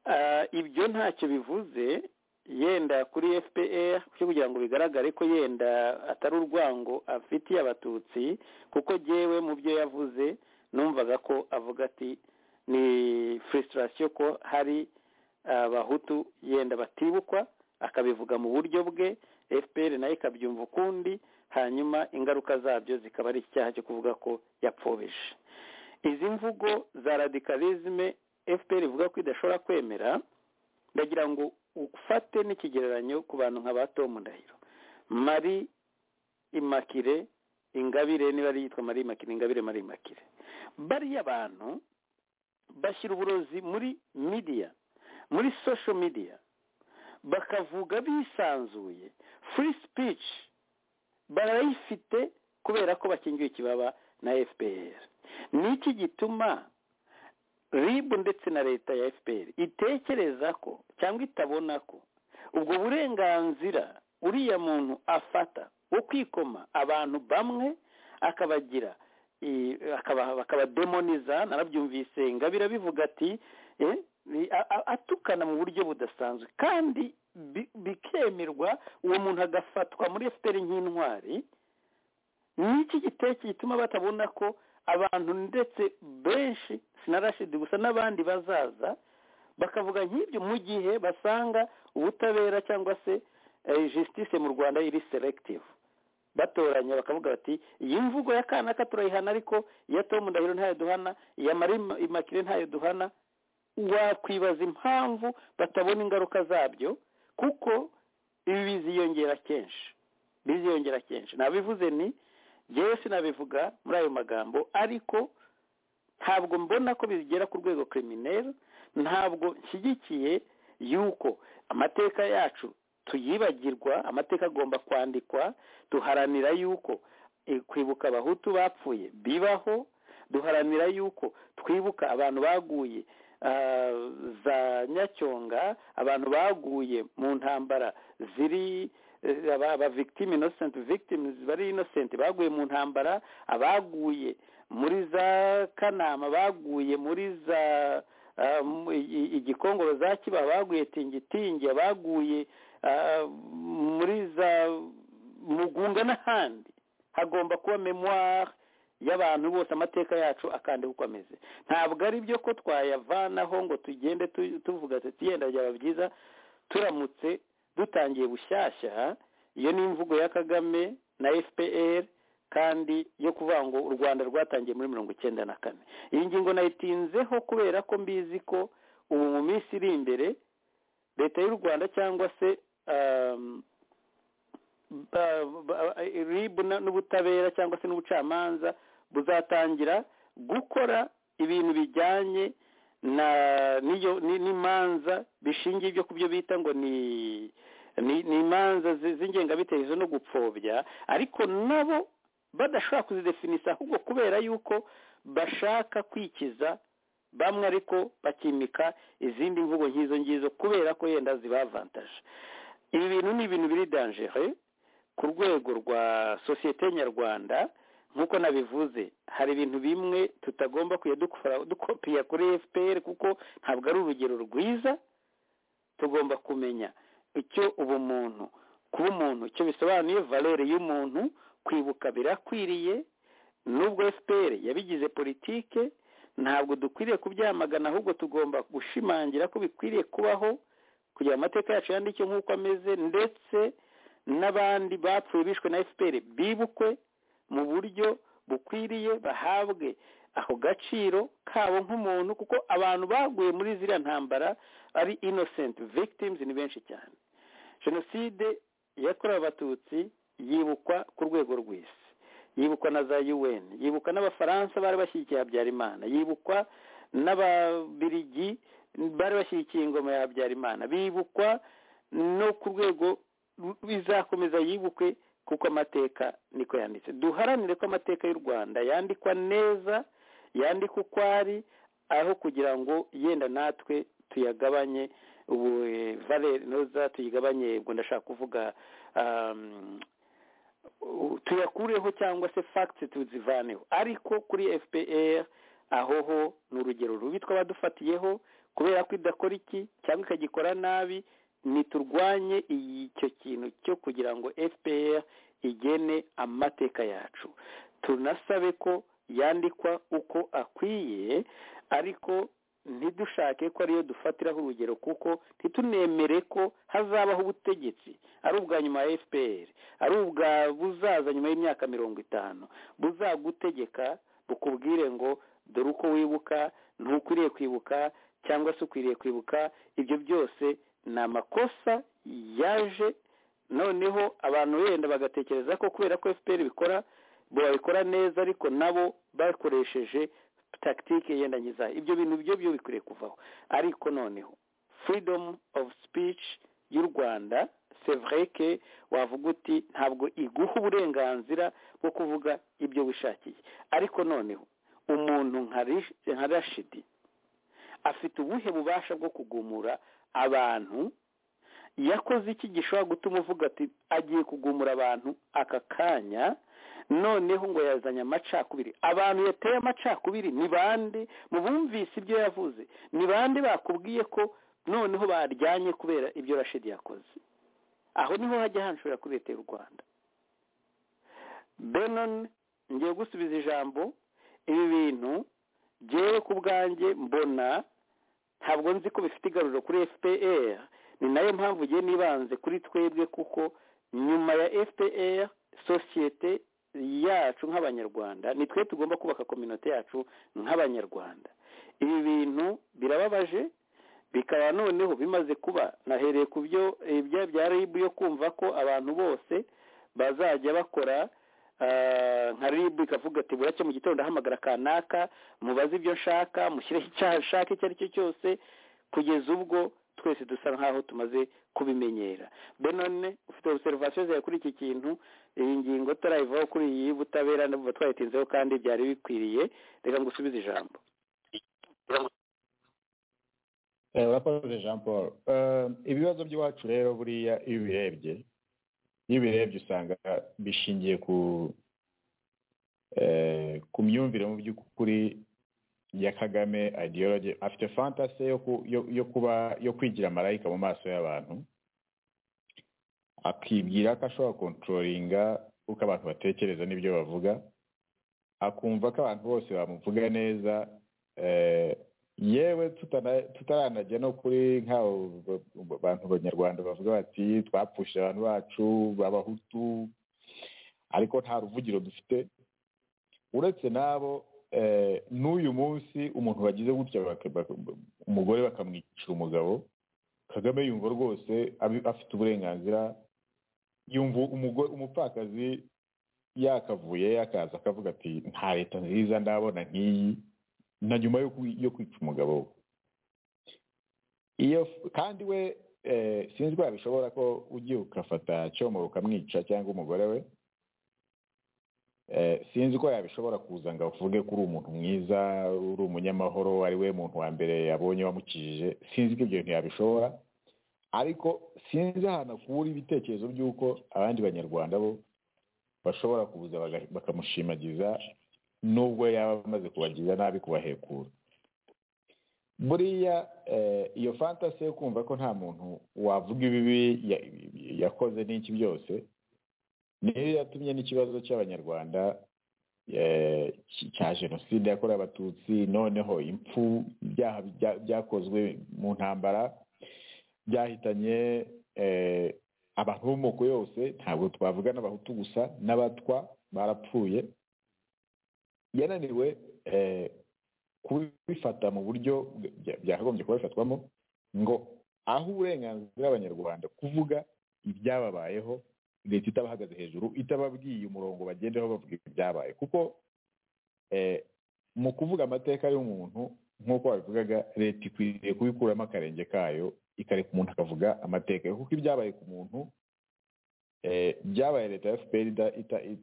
Ah, ibyo ntacyo bivuze yenda kuri fpr cyo kugira ngo bigaragare ko yenda atari urwango afitiye abatutsi kuko jyewe mu byo yavuze numvaga ko avuga ati ni frustration ko hari abahutu yenda batibukwa akabivuga mu buryo bwe fpr nayo ikabyumva ukundi hanyuma ingaruka zabyo zikaba ari icyaha cyo kuvuga ko yapfobeshe izi mvugo za radikalizme fpr ivuga ko idashobora kwemera ndagira ngo ufate n'ikigereranyo ku bantu nka ba tom ndahiro marie imakire ingabire niba ari yitwa marie imakire ingabire marie imakire bariya abantu bashyira uburozi muri media muri social media bakavuga bisanzuye free speech barayifite kubera ko bakingiwe ikibaba na fpr ni iki gituma ribu ndetse na leta ya fpr itekereza ko cyangwa itabona ko ubwo burenganzira uriya muntu afata wo kwikoma abantu bamwe akabagira i- akaba- bakabademoniza narabyumvise ingabire abivuga ati eh, ni- a- a- atukana mu buryo budasanzwe kandi bi- bikemerwa uwo muntu agafatwa muri fpr nk'intwari ni iki giteke gituma batabona ko abantu ndetse benshi sinarashidi gusa n'abandi bazaza bakavuga nk'ibyo mu gihe basanga ubutabera cyangwa se jisitise mu rwanda iri selective batoranya bakavuga bati iyi mvugo ya kanaka turayihana ariko iya tomu ndahiro ntayo duhana iya mari imakire ntayo duhana wakwibaza impamvu batabona ingaruka zabyo kuko ibi biziyongera kenshi biziyongera kenshi nabivuze ni ngewe sinabivuga muri ayo magambo ariko ntabwo mbona ko bigera ku rwego kirimineri ntabwo nshyigikiye yuko amateka yacu tuyibagirwa amateka agomba kwandikwa duharanira yuko kwibuka abahutu bapfuye bibaho duharanira yuko twibuka abantu baguye za nyacyonga abantu baguye mu ntambara ziri aba victim innocent victims bari innocent baguye mu ntambara abaguye muri za kanama baguye muri za igikongoro za kiba baguye tingitingi abaguye muri za mugunga n'ahandi hagomba kuba memoire y'abantu bose amateka yacu akandi uko ameze ntabwo ari byo ko twayavanaho ngo tugende tuvuga ati yenda byaba byiza turamutse dutangiye bushyashya iyo ni imvugo ya kagame na fpr kandi yo kuvuga ngo u rwanda rwatangiye muri mirongo icyenda na kane iyi ngingo nayitinzeho kubera ko mbizi ko ubu mu minsi iri imbere leta y'u rwanda cyangwa se ribu n'ubutabera cyangwa se n'ubucamanza buzatangira gukora ibintu bijyanye na niyo n'imanza bishingiye ibyo ku byo bita ngo ni ni imanza z'ingengabitekerezo no gupfobya ariko nabo badashobora kuzidefinisa ahubwo kubera yuko bashaka kwikiza bamwe ariko bakimika izindi mvugo nk'izo ngizo kubera ko yenda zibavantaje ibi bintu ni ibintu biri dangere ku rwego rwa sosiyete nyarwanda nk'uko nabivuze hari ibintu bimwe tutagomba kujya dukopiya kuri fpr kuko ntabwo ari urugero rwiza tugomba kumenya icyo ubumuntu kuba umuntu icyo bisobanuye valere y'umuntu kwibuka birakwiriye nubwo fpr yabigize politike ntabwo dukwiriye kubyamagana ahubwo tugomba gushimangira ko bikwiriye kubaho kugira amateka yacu yandike nk'uko ameze ndetse n'abandi bapfuye bishwe na fpr bibukwe mu buryo bukwiriye bahabwe ako gaciro kabo nk'umuntu kuko abantu baguye muri ziriya ntambara ari innocent victims ni benshi cyane jenoside yakorewe abatutsi yibukwa ku rwego rw'isi yibukwa na za un yibukwa n'abafaransa bari bashyigikiye habyarimana yibukwa n'ababirigi bari bashyigikiye ingoma ya habyarimana bibukwa no ku rwego bizakomeza yibukwe kuko amateka niko yanditse duharanire ko amateka y'u rwanda yandikwa neza yandikwa uko ari aho kugira ngo yenda natwe tuyagabanye ubu noza tuyigabanye ubwo ndashaka kuvuga tuyakureho cyangwa se fagiti tuzivaneho ariko kuri fpr aho ho ni urugero rubi twabadufatiyeho kubera ko idakora iki cyangwa ikagikora nabi ntiturwanye icyo kintu cyo kugira ngo fpr igene amateka yacu tunasabe ko yandikwa uko akwiye ariko ntidushake ko ariyo dufatiraho urugero kuko ntitunemere ko hazabaho ubutegetsi ari ubwa nyuma ya fpr ari ubwa buzaza nyuma y'imyaka mirongo itanu buzagutegeka bukubwire ngo dore uko wibuka ntukwiriye kwibuka cyangwa se ukwiriye kwibuka ibyo byose ni amakosa yaje noneho abantu wenda bagatekereza ko kubera ko fpr bikora babikora neza ariko nabo bakoresheje tagitike yenda nkiza ibyo bintu byo byo bikwiriye kuvaho ariko noneho freedom of speech y'u rwanda sevreke wavuga uti ntabwo iguha uburenganzira bwo kuvuga ibyo wishakiye ariko noneho umuntu nka rashidi afite ubuhe bubasha bwo kugumura abantu yakoze iki gishobora gutuma uvuga ati agiye kugumura abantu aka kanya noneho ngo yazanye amacakubiri abantu yateye amacakubiri ni bande mu bumvise ibyo yavuze ni bande bakubwiye ko noneho baryanye kubera ibyo rashidi yakoze aho niho hajya hanshora kuri leta y'u rwanda benon ngiye gusubiza ijambo ibi bintu byewe ku bwanjye mbona ntabwo nzi ko bifite igaruro kuri fpr ni nayo mpamvu ugiye nibanze kuri twebwe kuko nyuma ya fpr sosiyete yacu nk'abanyarwanda ni twe tugomba kubaka kominote yacu nk'abanyarwanda ibi bintu birababaje bikaba noneho bimaze kuba nahereye ku byo ibya bya ribu yo kumva ko abantu bose bazajya bakora nka ribu ikavuga ati buracye mu gitondo ahamagara kanaka mubaze ibyo nshaka mushyireho icyaha nshaka icyo ari cyo cyose kugeza ubwo twese dusa nkaho tumaze kubimenyera benone ufite obserivasiyo zawe kuri iki kintu iyi ngingo turayivaho kuri iyi butabera n'ubu twayitinzeho kandi byari bikwiriye reka ngo usubize ijambo urakoze jean paul ibibazo by'iwacu rero buriya iyo ubirebye iyo ubirebye usanga bishingiye ku ku myumvire mu by'ukuri ya kagame ideology afite fantasi yo kuba yo kwigira marayika mu maso y'abantu akibwira ko ashobora kontororinga uko abantu batekereza n'ibyo bavuga akumva ko abantu bose bamuvuga neza yewe tutaranajya no kuri bantu banyarwanda bavuga bati twapfushije abantu bacu abahutu ariko nta ruvugiro dufite uretse n'abo n'uyu munsi umuntu bagize gutya umugore bakamwicira umugabo kagame yumva rwose afite uburenganzira yumva umupfakazi yakavuye yakaza akavuga ati nta leta nziza ndabona nk'iyi na nyuma yo kwica umugabo we iyo kandi we sinzi ko yabishobora ko ugiye ugafata cyomo ukamwica cyangwa umugore we sinzi ko yabishobora kuza ngo avuge ko uri umuntu mwiza uri umunyamahoro ari we muntu wa mbere yabonye wamukijije sinzi ko ibyo bintu yabishobora ariko sinzi ahantu akura ibitekerezo by'uko abandi banyarwanda bo bashobora kuza bakamushimagiza nubwo yaba amaze kubagira nabi kubahekura buriya iyo fantasi yo kumva ko nta muntu wavuga ibibi yakoze n'iki byose niyo yatumye n'ikibazo cy'abanyarwanda cya jenoside yakorewe abatutsi noneho impfu ibyaha byakozwe mu ntambara byahitanye abantu bo mu moko yose ntabwo twavuga n'abahutu gusa n'abatwa barapfuye yananiwe kubifata mu buryo byakagombye kubifatwamo ngo aho uburenganzira abanyarwanda kuvuga ibyababayeho leta itabahagaze hejuru itababwiye umurongo bagendaho bavuga ibyabaye kuko mu kuvuga amateka y'umuntu nk'uko babivugaga leta ikwiriye kubikuramo akarenge kayo ikareka umuntu akavuga amateka kuko ibyabaye ku muntu byabaye leta ya fpr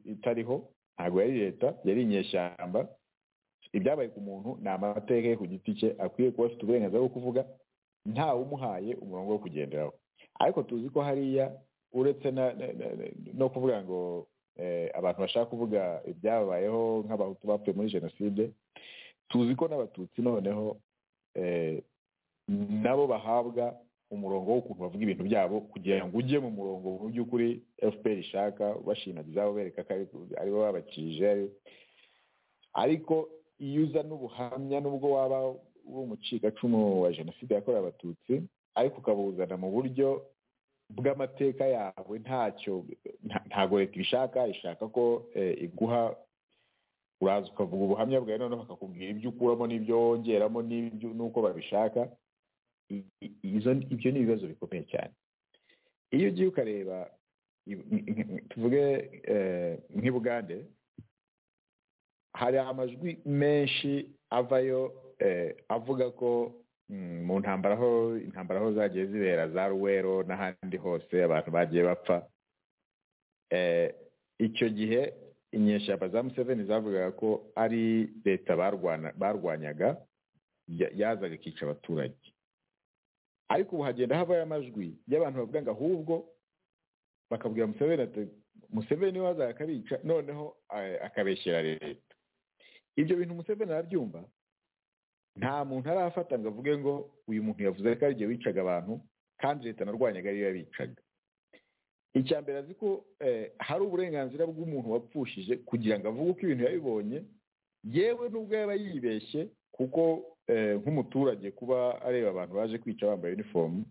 itariho ntabwo yari leta yari inyeshyamba ibyabaye ku muntu ni amateka ye ku giti cye akwiye kuba afite uburenganzira bwo kuvuga ntawe umuhaye umurongo wo kugenderaho ariko tuzi ko hariya uretse no kuvuga ngo abantu bashaka kuvuga ibyabayeho nk'abahutu bapfuye muri jenoside tuzi ko n'abatutsi noneho nabo bahabwa umurongo w'ukuntu bavuga ibintu byabo kugira ngo ujye mu murongo mu by'ukuri fpr ishaka bashimagiza abo bereka ko aribo babakije ariko iyo uza n'ubuhamya nubwo waba uri umucikacumu wa jenoside yakorewe abatutsi ariko ukabuzana mu buryo bw'amateka yawe ntacyo ntago leta ibishaka ishaka ko iguha uraza ukavuga ubuhamya bwawe noneho bakakubwira ibyo ukuramo n'ibyo wongeramo n'uko babishaka ibyo ni ibibazo bikomeye cyane iyo ugiye ukareba tuvuge nk'i bugande hari amajwi menshi avayo avuga ko mu ntambara aho intambara aho zagiye zibera za ruwero n'ahandi hose abantu bagiye bapfa icyo gihe inyeshyamba za museveni zavugaga ko ari leta barwanyaga yazaga ikica abaturage ariko ubu hagenda havayo amajwi y'abantu bavuga ngo ahubwo bakabwira museveni ati museveni we akabica noneho akabeshyera leta ibyo bintu museveni arabyumva nta muntu arafata ngo avuge ngo uyu muntu yavuze ko ariyo wicaga abantu kandi leta narwanyaga ariyo yabicaga icya mbere azi ko hari uburenganzira bw'umuntu wapfushije kugira ngo avuge uko ibintu yabibonye yewe nubwo yaba yibeshye kuko eh, nk'umuturage kuba areba abantu baje kwica bambaye unifomu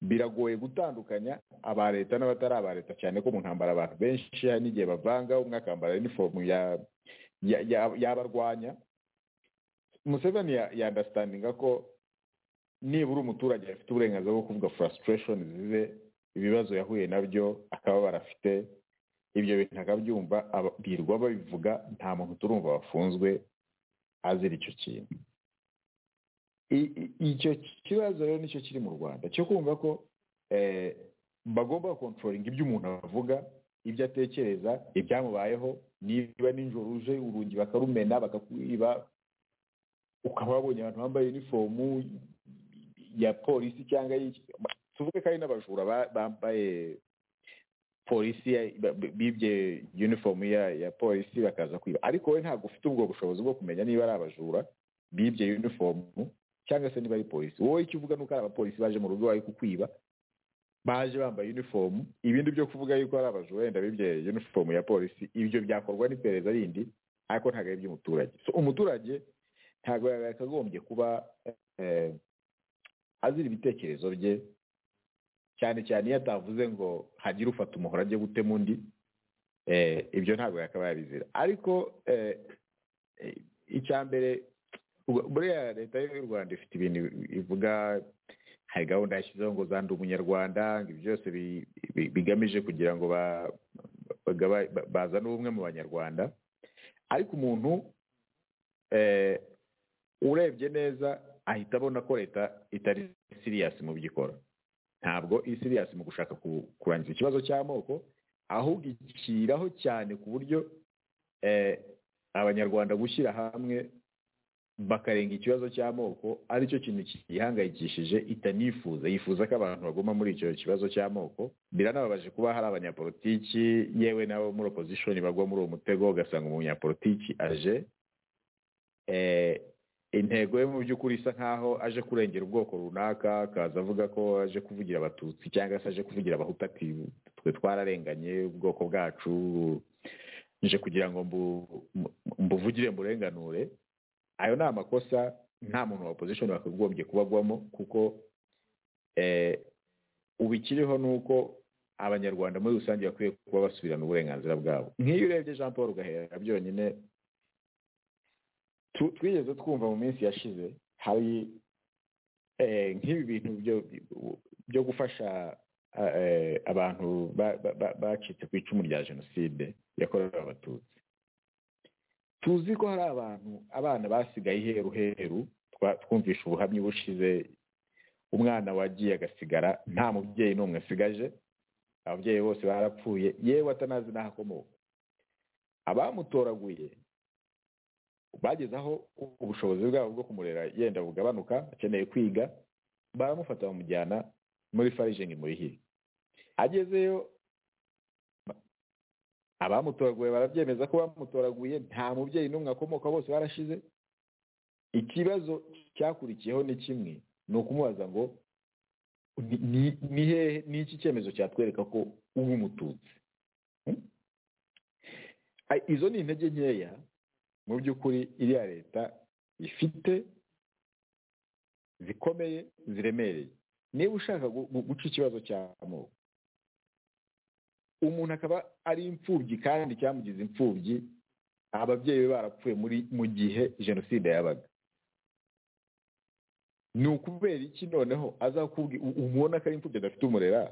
biragoye gutandukanya aba leta n'abatari aba leta cyane ko mu ntambara abantu benshi hari n'igihe bavanga umwe akambara unifomu ya ya- ya- yabarwanya museveni ya- yandasitandinga ko nibura umuturage afite uburenganzira bwo kuvuga frustration zize ibibazo yahuye nabyo akaba barafite ibyo bintu akabyumva aba- birirwa babivuga nta muntu turumva wafunzwe azira icyo kintu I- i- icyo kibazo rero nicyo kiri mu rwanda cyo kumva ko eh, bagomba kontrolinga ibyo umuntu avuga ibyo atekereza ibyamubayeho niba nijoro uje urugi bakarumena bakakwiba ukaba wabonye abantu bambaye unifomu ya polisi cyangwa y'iki- tuvuge ko ari n'abajura ba- bambaye polisi ya- ba- ba- bibye unifomu ya ya polisi bakaza kwiba ariko wowe ntabwo ufite ubwo bushobozi bwo kumenya niba ari abajura bibye unifomu cyangwa se niba ari polisi wowe icyo uvuga ni uko ari abapolisi baje mu rugo bari kukwiba baje bambaye unifomu ibindi byo kuvuga yuko ari abajura wenda bibye unifomu ya polisi ibyo byakorwa n'iperereza rindi ariko ntabwo ari iby'umuturage so umuturage ntabwo yakagombye kuba eh, azira ibitekerezo bye cyane cyane iyo atavuze ngo hagire ufata umuhoro ajye gutema undi eh, ibyo ntabwo yakaba yabizira ariko eh, eh, icya mbere ubwo- buriya leta y'u rwanda ifite ibintu ivuga hari gahunda yashyizeho ngo zandi umunyarwanda ngo ibyo byose bi- bi- bigamije kugira ngo ba- bagaba- ba- bazane ubumwe mu banyarwanda ariko umuntu eh, urebye neza ahita abona ko leta itari siriyasi mu byo ikora ntabwo iri siriyasi mu gushaka ku- kurangiza ikibazo cy'amoko ahubwo ikiraho cyane ku buryo eh, abanyarwanda gushyira hamwe bakarenga ikibazo cy'amoko aricyo kintu kiyihangayikishije itanifuza yifuza ko abantu baguma muri icyo kibazo cy'amoko biranababaje kuba hari abanyapolitiki yewe n'abo muri opozishoni bagwa muri uwo mutego ugasanga umunyapolitiki aje eh, intego ye mu by'ukuri isa nk'aho aje kurengera ubwoko runaka akaza avuga ko aje kuvugira abatutsi cyangwa se aje kuvugira abahutu ati twe twararenganye ubwoko bwacu nje kugira ngo mbu- mbu- mbuvugire murenganure ayo ni amakosa nta muntu wa opposition wakagombye kubagwamo kuko eh, ubu ikiriho ni uko abanyarwanda muri rusange bakwiye kuba basubirana uburenganzira bwabo nk'iyo urebye jean paul gahera byonyine tu- twigeze twumva mu minsi yashize hari eh, nk'ibi bintu byo- byo gufasha a- eh, abantu ba- ba- ba- bacitse ku icumu rya jenoside yakorewe abatutsi tuzi ko hari abantu abana basigaye iheru heru twa- twumvishe ubuhamya bushize umwana wagiye agasigara nta mubyeyi n'umwe asigaje ababyeyi bose barapfuye yewe atanazi n'aho akomoka abamutoraguye bageze aho ubushobozi bwabo bwo kumurera yenda bugabanuka akeneye kwiga baramufata bamujyana muri farijingi murihire agezeyo abamutoraguye barabyemeza ko bamutoraguye nta mubyeyi n'umwe akomoka bose barashize ikibazo cyakurikiyeho ni kimwe ni ukumubaza ngo ni- ni- ni hehe ni iki cyemezo cyatwereka ko uba umututsi Hmm? Ai, izo ni intege nkeya mu by'ukuri iriya leta ifite zikomeye ziremereye niba ushaka gu- gu- guca ikibazo cy'amoko umuntu akaba ari imfubyi kandi cyamugize imfubyi ababyeyi be barapfuye muri mu gihe jenoside yabaga ni ukubera iki noneho azakubwira umubona ko ari imfubyi adafite umurera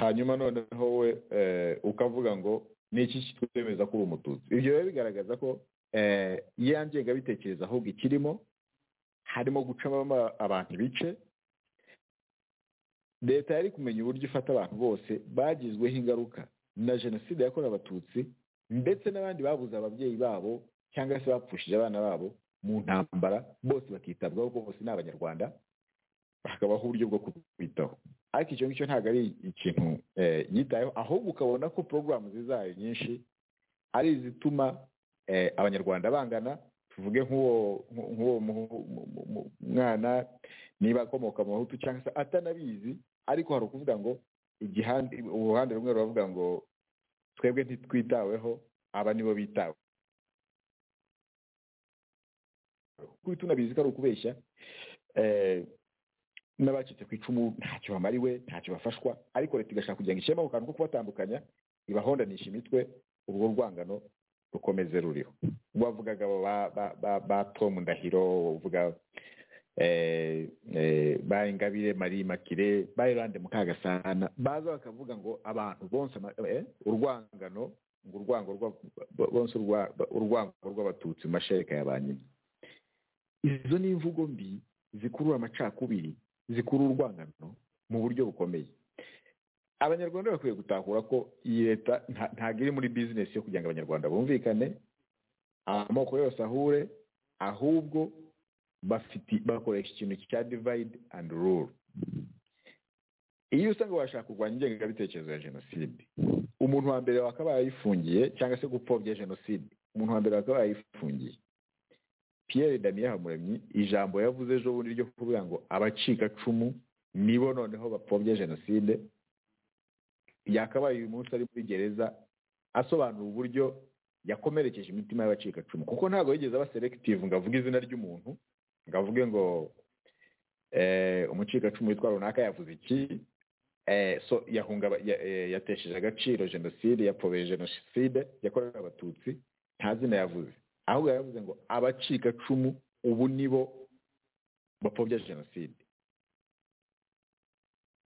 hanyuma noneho we eh, ukavuga ngo ni iki kitwemeza ko uri umututsi ibyo rero bigaragaza ko eh, ya ngengabitekerezo ahubwo ikirimo harimo gucamo ama- abantu ibice leta yari kumenya uburyo ifata abantu bose bagizweho ingaruka na jenoside yakorewe abatutsi ndetse n'abandi babuze ababyeyi babo cyangwa se bapfushije abana babo mu ntambara bose bakitabwaho kuko bose ni abanyarwanda hakabaho uburyo bwo kubitaho ariko icyo ngicyo ntabwo ari ikintu eh, yitayeho ahubwo ukabona ko porogaramu zizayo nyinshi ari izituma eh, abanyarwanda bangana tuvuge nk'uwo nk'u- nk'uwo mu- mu- mu- mu- mwana niba akomoka mu bahutu cyangwa se atanabizi ariko hari ukuvuga ngo igihande uruhande rumwe ruravuga ngo twebwe ntitwitaweho aba nibo bitawe kuko tunabizi ko ari ukubeshya eh, n'abacitse ku icumu ntacyo bamariwe ntacyo bafashwa ariko leta igashaka kugira ngo ishyiremo ako kantu ko kubatandukanya ibahondanisha imitwe urwo rwangano rukomeze ruriho wavugaga abo ba ba- ba ba Tom Ndahiro uvuga eh, eh, ba Ingabire Marie Makire ba Irande Mukagasana baza bakavuga ngo abantu bonse ama- eh, urwangano ngo urwango rwa- bo- bonse urwa- urwango rw'abatutsi mu mashereka ya ba nyina izo ni imvugo mbi zikurura amacakubiri zikurura urwangano mu buryo bukomeye abanyarwanda bakwiye gutahura ko iyi leta nta- ntabwo iri muri bizinesi yo kugira ngo abanyarwanda bumvikane amoko yose ahure ahubwo bafite bakoresha ikintu cya divide and rule iyo usanga bashaka kurwanya ingengabitekerezo ya jenoside umuntu wa mbere wakaba yayifungiye cyangwa se gupfobya jenoside umuntu wa mbere wakaba yayifungiye pierre damien habumuremyi ijambo yavuze ejo bundi ryo kuvuga ngo abacikacumu nibo noneho bapfobya jenoside yakabaye uyu munsi ari muri gereza asobanura uburyo yakomerekeje imitima y'abacikacumu kuko ntabwo yigeze aba selective ngo avuge izina ry'umuntu ngo avuge ngo eh, umucikacumu witwa runaka yavuze iki eh, so yahungaba ya- eh, yatesheje agaciro jenoside yapfobeye jenoside yakorewe abatutsi nta zina yavuze ahubwo yaravuze ngo abacikacumu ubu nibo bapfobya jenoside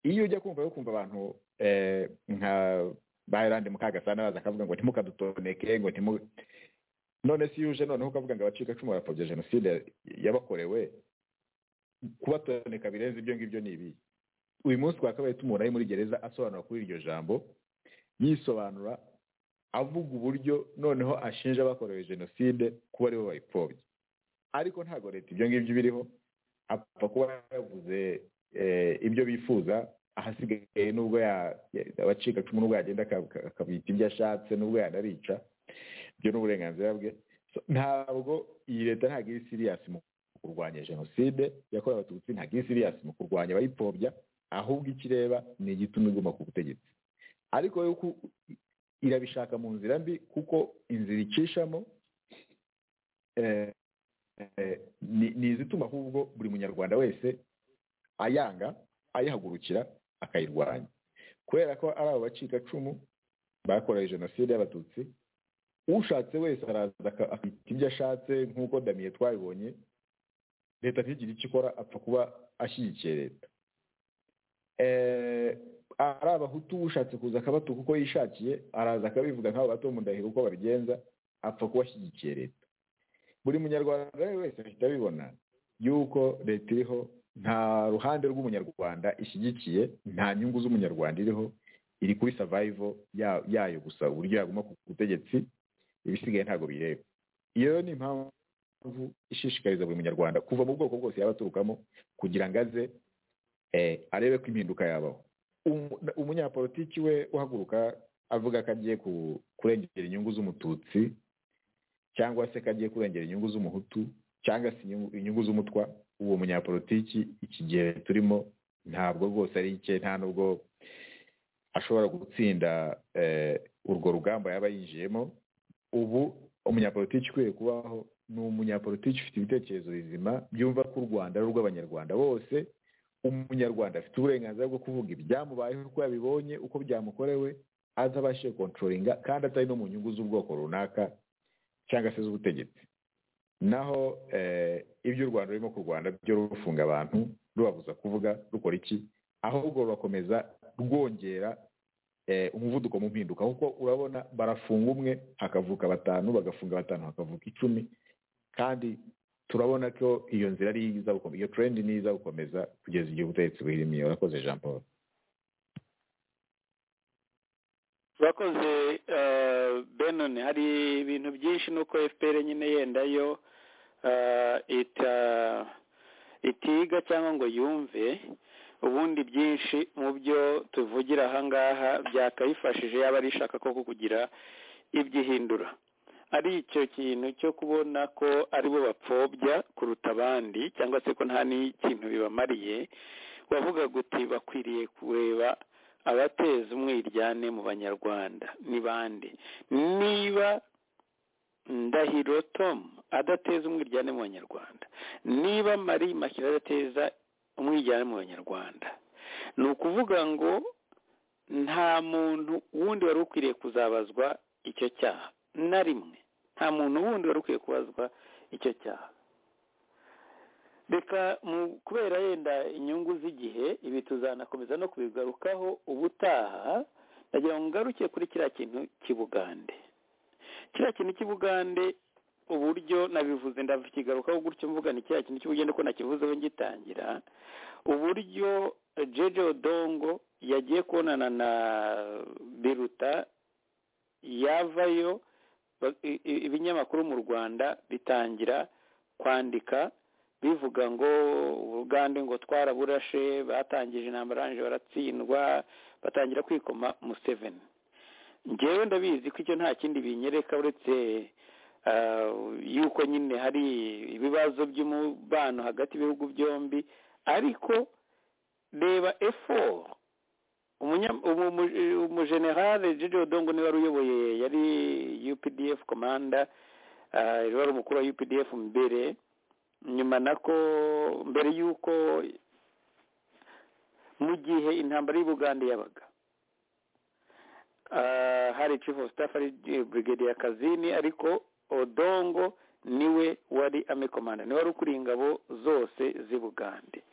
iyo ujya kumva yo kumva abantu eh, nka bayirande mukagasana baza akavuga ngo ntimukadutoneke ngo ntimu none si yuje noneho ukavuga ngo abacikacumu barapfobya jenoside yabakorewe kubatoneka birenze ibyo ngibyo ni ibi uyu munsi twakabaye tumubona ari muri gereza asobanura kuri iryo jambo yisobanura avuga uburyo noneho ashinja abakorewe jenoside kuba aribo bayipfobya ariko ntabwo leta ibyo ngibyo biriho apfa kuba yavuze eh, ibyo bifuza ahasigaye nubwo ya- ya- abacikacumu nubwo yagenda aka- aka- akabyita ibyo ashatse nubwo yanarica ibyo ni uburenganzira bwe So, ntabwo iyi leta ntabwo iri siriyasi mu kurwanya jenoside yakorewe abatutsi ntabwo iri siriyasi mu kurwanya abayipfobya ahubwo icyo ireba ni igituma iguma ku butegetsi ariko yo ku- irabishaka mu nzira mbi kuko inzira icishamo eh, eh, ni- ni izituma ahubwo buri munyarwanda wese ayanga ayihagurukira akayirwanya kubera ko ari abo bacikacumu bakorewe jenoside y'abatutsi ushatse wese araza aka- akita ibyo ashatse nk'uko damiye twabibonye leta ntigire icyo ikora apfa kuba ashyigikiye leta Eh, ari abahutu ushatse kuza akabatuka uko yishakiye araza akabivuga nk'abo bato mu ndahiro uko babigenza apfa kuba ashyigikiye leta buri munyarwanda rero wese ahita abibona yuko leta iriho nta ruhande rw'umunyarwanda ishyigikiye nta nyungu z'umunyarwanda iriho iri kuri survival ya- yayo gusa uburyo yaguma ku butegetsi ibisigaye ntabwo bireba iyo ni impamvu ishishikariza buri munyarwanda kuva mu bwoko bwose yaba aturukamo kugira ngo aze eh, arebe ko impinduka yabaho Umu- umunyapolitiki we uhaguruka avuga ko agiye ku- kurengera inyungu z'umututsi cyangwa se ko agiye kurengera inyungu z'umuhutu cyangwa se inyungu- inyungu z'umutwa uwo munyapolitiki iki gihe turimo ntabwo rwose ari icye nta nubwo ashobora gutsinda eh, urwo rugamba yaba yinjiyemo ubu umunyapolitiki ukwiye kubaho ni umunyapolitiki ufite ibitekerezo bizima byumva ko u rwanda ari urw'abanyarwanda bose umunyarwanda afite uburenganzira bwo kuvuga ibyamubayeho uko yabibonye uko byamukorewe aza abashije kontorolinga kandi atari no mu nyungu z'ubwoko runaka cyangwa se z'ubutegetsi naho eh, ibyo u rwanda rurimo kurwana byo rufunga abantu rubabuza kuvuga rukora iki ahubwo rurakomeza rwongera eh, umuvuduko mu mpinduka kuko urabona barafunga umwe hakavuka batanu bagafunga batanu hakavuka icumi kandi turabona ko iyo nzira ari iza gukomeza iyo trend ni iza gukomeza kugeza igihe ubutegetsi buhirimiye urakoze jean paul bakoze eh, benon hari ibintu byinshi nuko fpr nyine yenda yo eh, ita itiga cyangwa ngo yumve ubundi byinshi mu byo tuvugira ahangaha byakayifashije yaba ari ishaka koko kugira ibyo ihindura ari icyo kintu cyo kubona ko ari bo bapfobya kuruta abandi cyangwa se ko nta n'ikintu bibamariye wavugaga uti bakwiriye kureba abateza umwiryane mu banyarwanda ni bande niba ndahiro tom adateza umwiryane mu banyarwanda niba marie makira adateza umwiryane mu banyarwanda ni ukuvuga ngo nta muntu wundi wari ukwiriye kuzabazwa icyo cyaha na rimwe nta muntu wundi wari ukwiye kubazwa icyo cyaha reka mu kubera yenda inyungu z'igihe ibi tuzanakomeza no kubigarukaho ubutaha ndagira ngo ngaruke kuri kiriya kintu cy'ibugande kiriya kintu cy'ibugande uburyo nabivuze ndakigarukaho gutyo mvuga ni kiriya kintu cy'ubugende ko nakivuzeho ngitangira uburyo jeje odongo yagiye kubonana na biruta yavayo ibinyamakuru mu rwanda bitangira kwandika bivuga ngo ubugande ngo twaraburashe batangije intambara baratsindwa batangira kwikoma museveni ngewe ndabizi ko icyo nta kindi binyereka uretse yuko nyine hari ibibazo by'umubano hagati y'ibihugu byombi ariko reba efo umujenerale jeje odongo niwe wari uyoboye yari updf komanda wari umukuru wa updf mbere nyuma nako mbere y'uko mu gihe intambara y'ubugande yabaga hari chief of staff ari brigade ya kazini ariko odongo niwe wari ame komanda niwe wari ukuriye ingabo zose z'ibugande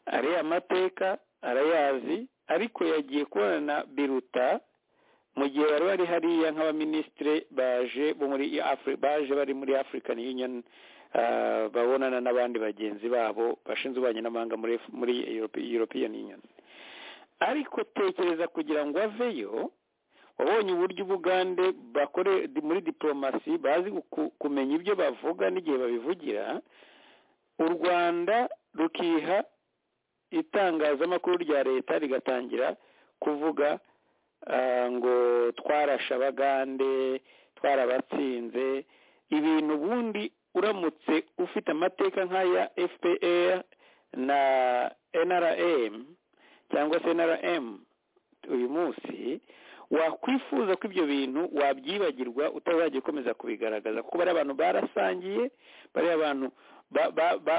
ariya mateka arayazi ariko yagiye kubonana na biruta mu gihe bari bari hariya nk'abaminisitire baje baje bari muri african union babonana n'abandi bagenzi babo bashinzwe ububanyi n'amahanga muri european union ariko tekereza kugira ngo aveyo wabonye uburyo ubugande bakore muri diporomasi bazi kumenya ibyo bavuga n'igihe babivugira u rwanda rukiha itangazamakuru rya leta rigatangira kuvuga ngo twarashe abagande twarabatsinze ibintu ubundi uramutse ufite amateka nk'aya fpr na nrm cyangwa se nrm uyu munsi wakwifuza ko ibyo bintu wabyibagirwa utazajya ukomeza kubigaragaza kuko bariya abantu barasangiye bariya abantu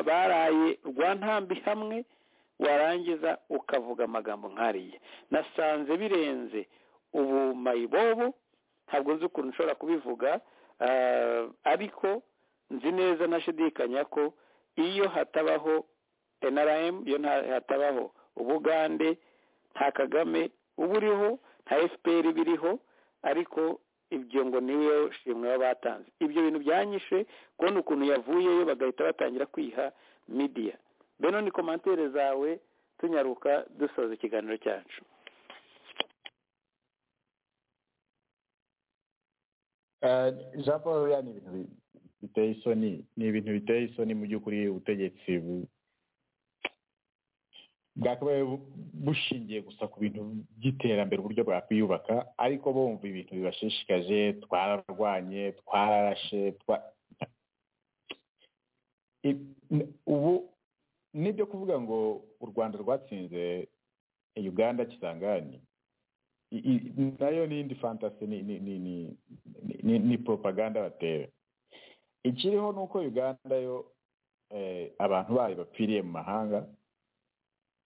baraye rwa ntambi hamwe warangiza ukavuga amagambo nkariya nasanze birenze ubu mayibobo ntabwo nzi ukuntu ushobora kubivuga ariko nzi neza ntashidikanya ko iyo hatabaho nrm iyo hatabaho ubugande nta kagame uba uriho nta fpr biriho ariko ibyo ngo niwe shimwe baba batanze ibyo bintu byanyishe kubona ukuntu yavuyeyo bagahita batangira kwiha midiya beno ni komantere zawe tunyaruka dusoza ikiganiro cyacu jean paul buriya ni ibintu biteye isoni ni ibintu biteye isoni mu by'ukuri ubutegetsi bwakabaye bushingiye gusa ku bintu by'iterambere uburyo bwakwiyubaka ariko bumva ibintu bibashishikaje twararwanye twararashe ubu nibyo kuvuga ngo u rwanda rwatsinze uganda kisangani nayo n'indi fantasi ni propaganda batera ikiriho ni uko uganda yo abantu bayo bapfiriye mu mahanga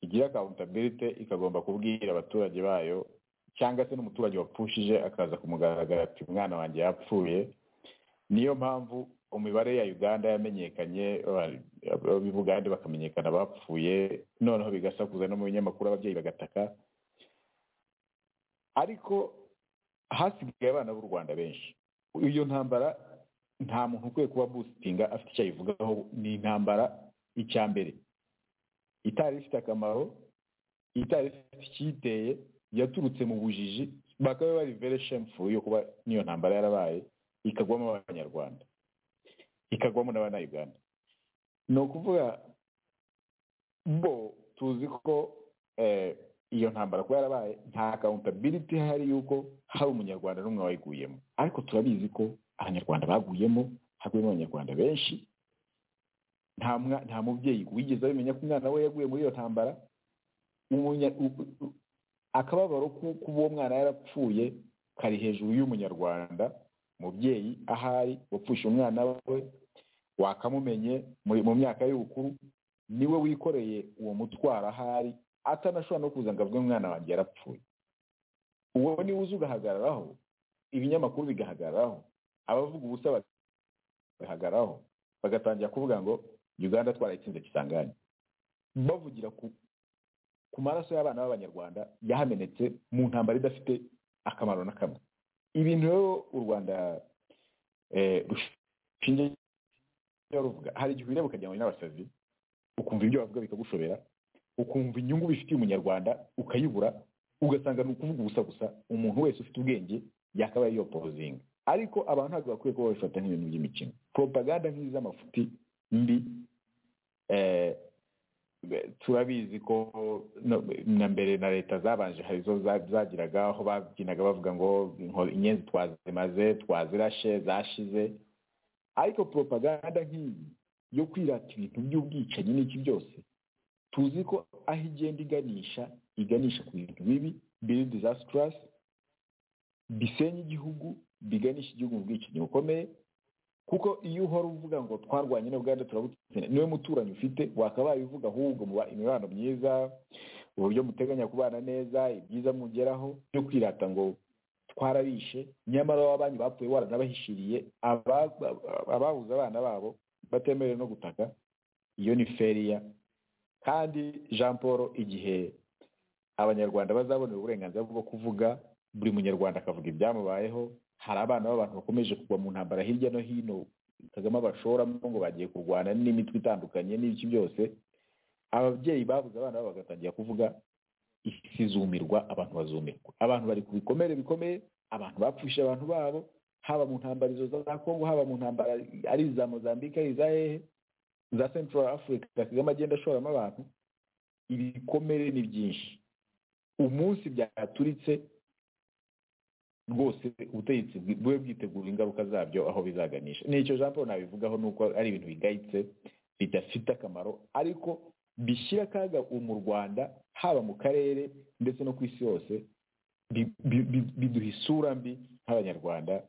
igira akawuntabirite ikagomba kubwira abaturage bayo cyangwa se n'umuturage wapfushije akaza kumugaragara ati umwana wanjye yapfuye niyo mpamvu umibare ya uganda yamenyekanye b'ubugande bakamenyekana bapfuye noneho bigasakuza no mu binyamakuru ababyeyi bagataka ariko hasigaye abana b'u rwanda benshi iyo ntambara nta muntu ukwiye kuba busitinga afite icyo ayivugaho ni intambara icya mbere itari ifite akamaro itari ifite icyiteye yaturutse mu bujiji bakaba bari very shameful yo kuba n'iyo ntambara yarabaye ikagwamo abanyarwanda ikagwamo n'abanyayuganda ni ukuvuga bo tuzi ko iyo ntambara kuba yarabaye nta accountability hari y'uko hari umunyarwanda n'umwe wayiguyemo ariko turabizi ko abanyarwanda baguyemo haguyemo abanyarwanda benshi nta mubyeyi wigeze abimenya ko umwana we yaguye muri iyo ntambara akababaro k'uko uwo mwana yarapfuye kari hejuru y'umunyarwanda umubyeyi ahari wapfusha umwana we wakamumenye muri- mu myaka y'ubukuru niwe wikoreye uwo mutwaro ahari atanashobora no kuza ngo avuge umwana wanjye yarapfuye uwo niwe uza ugahagararaho ibinyamakuru bigahagararaho abavuga ubusa bahagararaho bagatangira kuvuga ngo uganda twarayitsinze kisangane bavugira ku ku maraso y'abana b'abanyarwanda yahamenetse mu ntambara idafite akamaro na kamwe ibintu rero u rwanda eh, rushingiye ruvuga hari igihe ureba ukagira ngo ni n'abasazi ukumva ibyo bavuga bikagushobera ukumva inyungu bifitiye umunyarwanda ukayibura ugasanga ni ukuvuga ubusa gusa umuntu wese ufite ubwenge yakabaye yopozinga ariko abantu ntabwo bakwiye kuba babifata nk'ibintu by'imikino propaganda nk'iz'amafuti mbi eh, turabizi ko no- na mbere na leta zabanje hari izo za- zagiraga aho babyinaga bavuga ngo inko- inyenzi twazimaze twazirashe zashize ariko propaganda nk'iyi yo kwirata ibintu by'ubwicanyi n'iki byose tuzi ko aho igenda iganisha iganisha ku bintu bibi biri disastrous bisenya igihugu biganisha igihugu mu bwicanyi bukomeye kuko iyo uhora uvuga ngo twarwanye n'ubuganda turabutsinda niwe muturanyi ufite wakabaye uvuga ahubwo muba imibano myiza uburyo muteganya kubana neza ibyiza mugeraho byo kwirata ngo twarabishe nyamara wabanyu bapfuye waranabahishiriye aba- ababuze abana babo batemerewe no gutaka iyo ni feriya kandi jean paul igihe abanyarwanda bazabonera uburenganzira bwo kuvuga buri munyarwanda akavuga ibyamubayeho hari abana b'abantu bakomeje kugwa mu ntambara hirya no hino kagame abashoramo ngo bagiye kurwana n'imitwe itandukanye n'ibiki byose ababyeyi babuze abana babo bagatangira kuvuga isi izumirwa abantu bazumirwa abantu bari ku bikomere bikomeye abantu bapfushije abantu babo haba mu ntambara izo za kongo haba mu ntambara ari iza mozambique ari iza hehe za central africa kagame agenda ashoramo abantu ibikomere ni byinshi umunsi byaturitse rwose ubutegetsi bwi- bube bwitegura ingaruka zabyo aho bizaganisha nicyo jean paul nabivugaho ni uko ari ibintu bigayitse bidafite akamaro ariko bishyira akaga ubu mu rwanda haba mu karere ndetse no ku isi yose bi- bi- bi- biduha isura mbi nk'abanyarwanda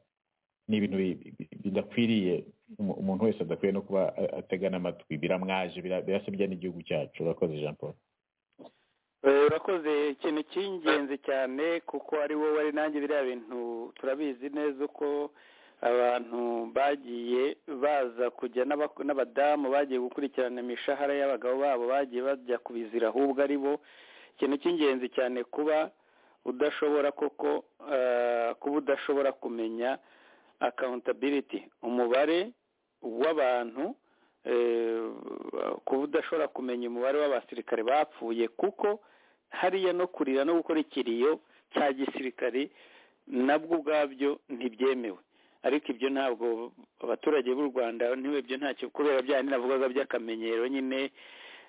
ni ibintu bi- bi- bidakwiriye umu- umuntu wese adakwiye no kuba a- atega n'amatwi biramwaje bira- birasebya n'igihugu cyacu urakoze jean paul Eh, urakoze ikintu cy'ingenzi cyane kuko ari wowe ari nanjye biriya bintu turabizi neza uko abantu bagiye baza kujya n'abak- n'abadamu bagiye gukurikirana imishahara y'abagabo babo bagiye bajya kubizira ahubwo ari bo ikintu cy'ingenzi cyane kuba udashobora koko eh, kuba udashobora kumenya accountability umubare w'abantu eh, kuba udashobora kumenya umubare w'abasirikare bapfuye kuko hariya no kurira no gukora ikiriyo cya gisirikare nabwo ubwabyo ntibyemewe ariko ibyo ntabwo abaturage b'u rwanda ntibibyo ntacyo kubera bya navugaga by'akamenyero nyine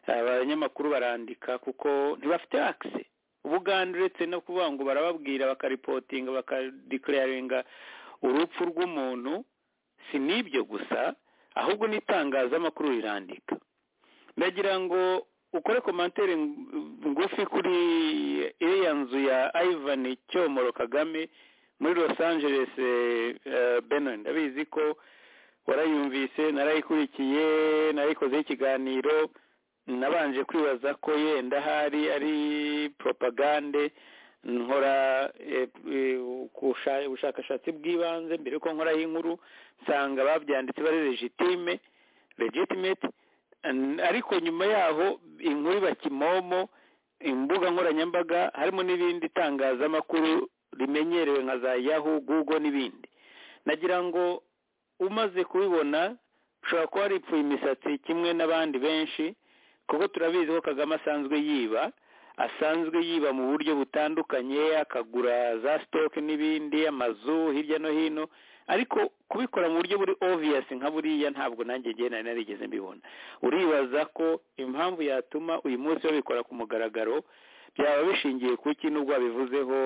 abanyamakuru barandika kuko ntibafite akise ubuganda uretse no kuvuga ngo barababwira bakaripotinga bakadekiraringa urupfu rw'umuntu si n'ibyo gusa ahubwo n'itangazamakuru rirandika ndagira ngo ukore komantere ngufi kuri iriya nzu ya ivan cyomoro kagame muri los angeles eh, benin ndabizi ko warayumvise narayikurikiye narayikozeho ikiganiro nabanje kwibaza ko yenda hari ari propagande nkora eh, eh, kusha- ubushakashatsi bw'ibanze mbere yuko nkora inkuru nsanga babyanditse bari legitime legitimate An- ariko nyuma yaho inkuru iba kimomo imbuga nkoranyambaga harimo n'ibindi tangazamakuru rimenyerewe nka za yahu google n'ibindi nagira ngo umaze kubibona ushobora kuba waripfuye imisatsi kimwe n'abandi benshi kuko turabizi ko kagame asanzwe yiba asanzwe yiba mu buryo butandukanye akagura za sitoke n'ibindi amazu hirya no hino ariko kubikora mu buryo buri obvious nka buriya ntabwo nanjye ngewe nari narigeze mbibona uribaza ko impamvu yatuma uyu munsi babikora ku mugaragaro byaba bishingiye ku ki nubwo wabivuzeho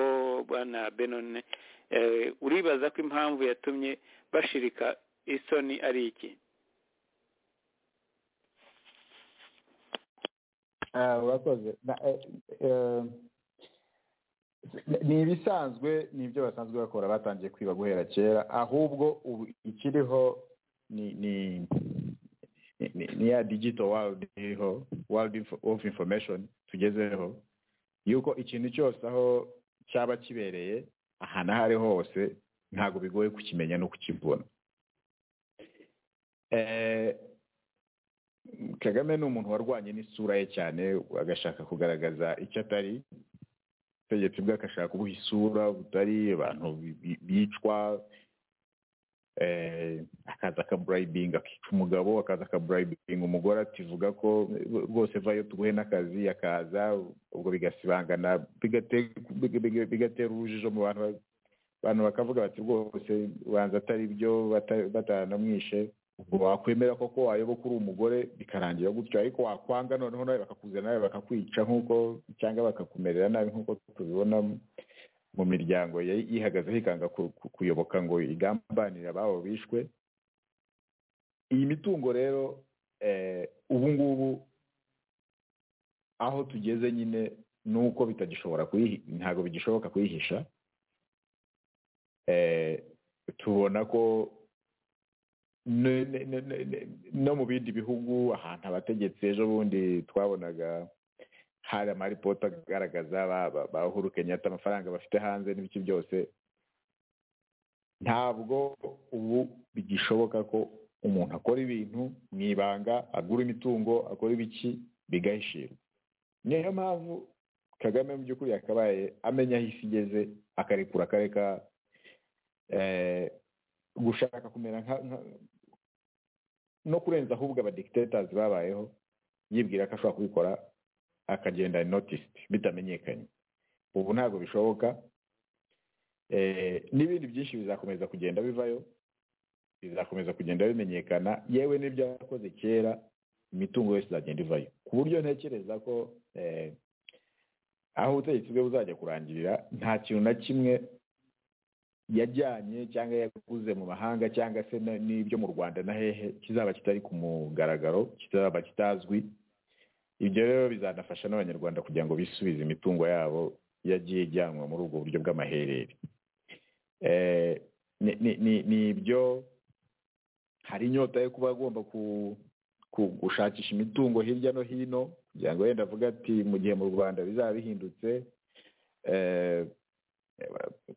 bwana benone Eh, uribaza ko impamvu yatumye bashirika isoni ari iki Ah, urakoze Na- eh, eh, ni ibisanzwe ni ibyo basanzwe bakora batangiye kwiba guhera kera ahubwo ubu ikiriho ni ni ni- ni ya digito wawudi iriho wawudi ofu infomeshoni tugezeho yuko ikintu cyose aho cyaba kibereye aha n'aho ari hose ntabwo bigoye kukimenya no kukibona Eh, kagame ni umuntu warwanye n'isura ye cyane agashaka kugaragaza icyo atari ubutegetsi bwe agashaka kubuha isura butari abantu bi- bi- bicwa eh, akaza akaburayibinga akica umugabo akaza akaburayibinga umugore ati vuga ko rwose vayo tuguhe n'akazi akaza ubwo bigasibangana bigate- biga- biga- bigatera urujijo mu bantu ba- abantu bakavuga bati rwose ubanza atari byo bata- batanamwishe ubwo wakwemera koko wayoboka uri umugore bikarangira gutyo ariko wakwanga noneho nawe bakakuzana nawe bakakwica nk'uko cyangwa bakakumerera nabi nk'uko tubibona mu miryango yari yihagazeho ikanga ku- ku- kuyoboka ngo igambanire ababo bishwe iyi mitungo rero eh, ubu ngubu aho tugeze nyine ni uko bitagishobora kuyihi ntabwo bigishoboka kuyihisha eh, tubona ko ne- ne- ne- ne- ne- no mu bindi bihugu ahantu abategetsi ejo bundi twabonaga hari amaripoti agaragaza ba- ba- ba Uhuru Kenyatta amafaranga bafite hanze n'ibiki byose ntabwo ubu bigishoboka ko umuntu akora ibintu mu ibanga agura imitungo akora ibiki bigahishirwa niyo mpamvu kagame mu by'ukuri yakabaye amenya aho isi igeze akarekura akareka eh, gushaka kumera nka nka- no kurenza ahubwo abadikitators babayeho yibwira ko ashobora kubikora akagenda noticed bitamenyekanye ubu ntabwo bishoboka eh, n'ibindi byinshi bizakomeza kugenda bivayo bizakomeza kugenda bimenyekana yewe n'ibyo yakoze kera imitungo yose izagenda ivayo ku buryo ntekereza ko eh, aho ubutegetsi bwe buzajya kurangirira nta kintu na kimwe yajyanye cyangwa yaguze mu mahanga cyangwa se na- n'ibyo mu rwanda na hehe kizaba kitari ku mugaragaro kizaba kitazwi ibyo rero bizanafasha n'abanyarwanda kugira ngo bisubize imitungo yabo yagiye ijyanwa muri ubwo buryo bw'amaherere Eh, ni- ni- ni ni ibyo hari inyota yo kuba agomba ku- ku- gushakisha imitungo hirya no hino kugira ngo wenda avuge ati mu gihe mu rwanda bizaba bihindutse eh,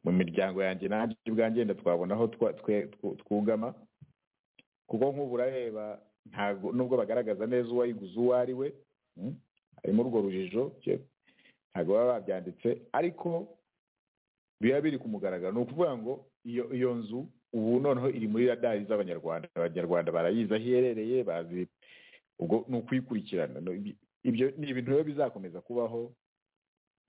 mu miryango yanjye nanjye ubwanjye wenda twabona aho twa- twe- tw- twugama kuko nk'ubu urareba ntabwo nubwo bagaragaza neza uwayiguze uwo ari we mm, harimo urwo rujijo je- ntabwo baba babyanditse ariko biba biri ku mugaragaro ni ukuvuga ngo iyo iyo nzu ubu noneho iri muri radari z'abanyarwanda abanyarwanda barayizi aho iherereye bazi ubwo ni ukuyikurikirana No, ibi- ibyo ni ibintu rero bizakomeza kubaho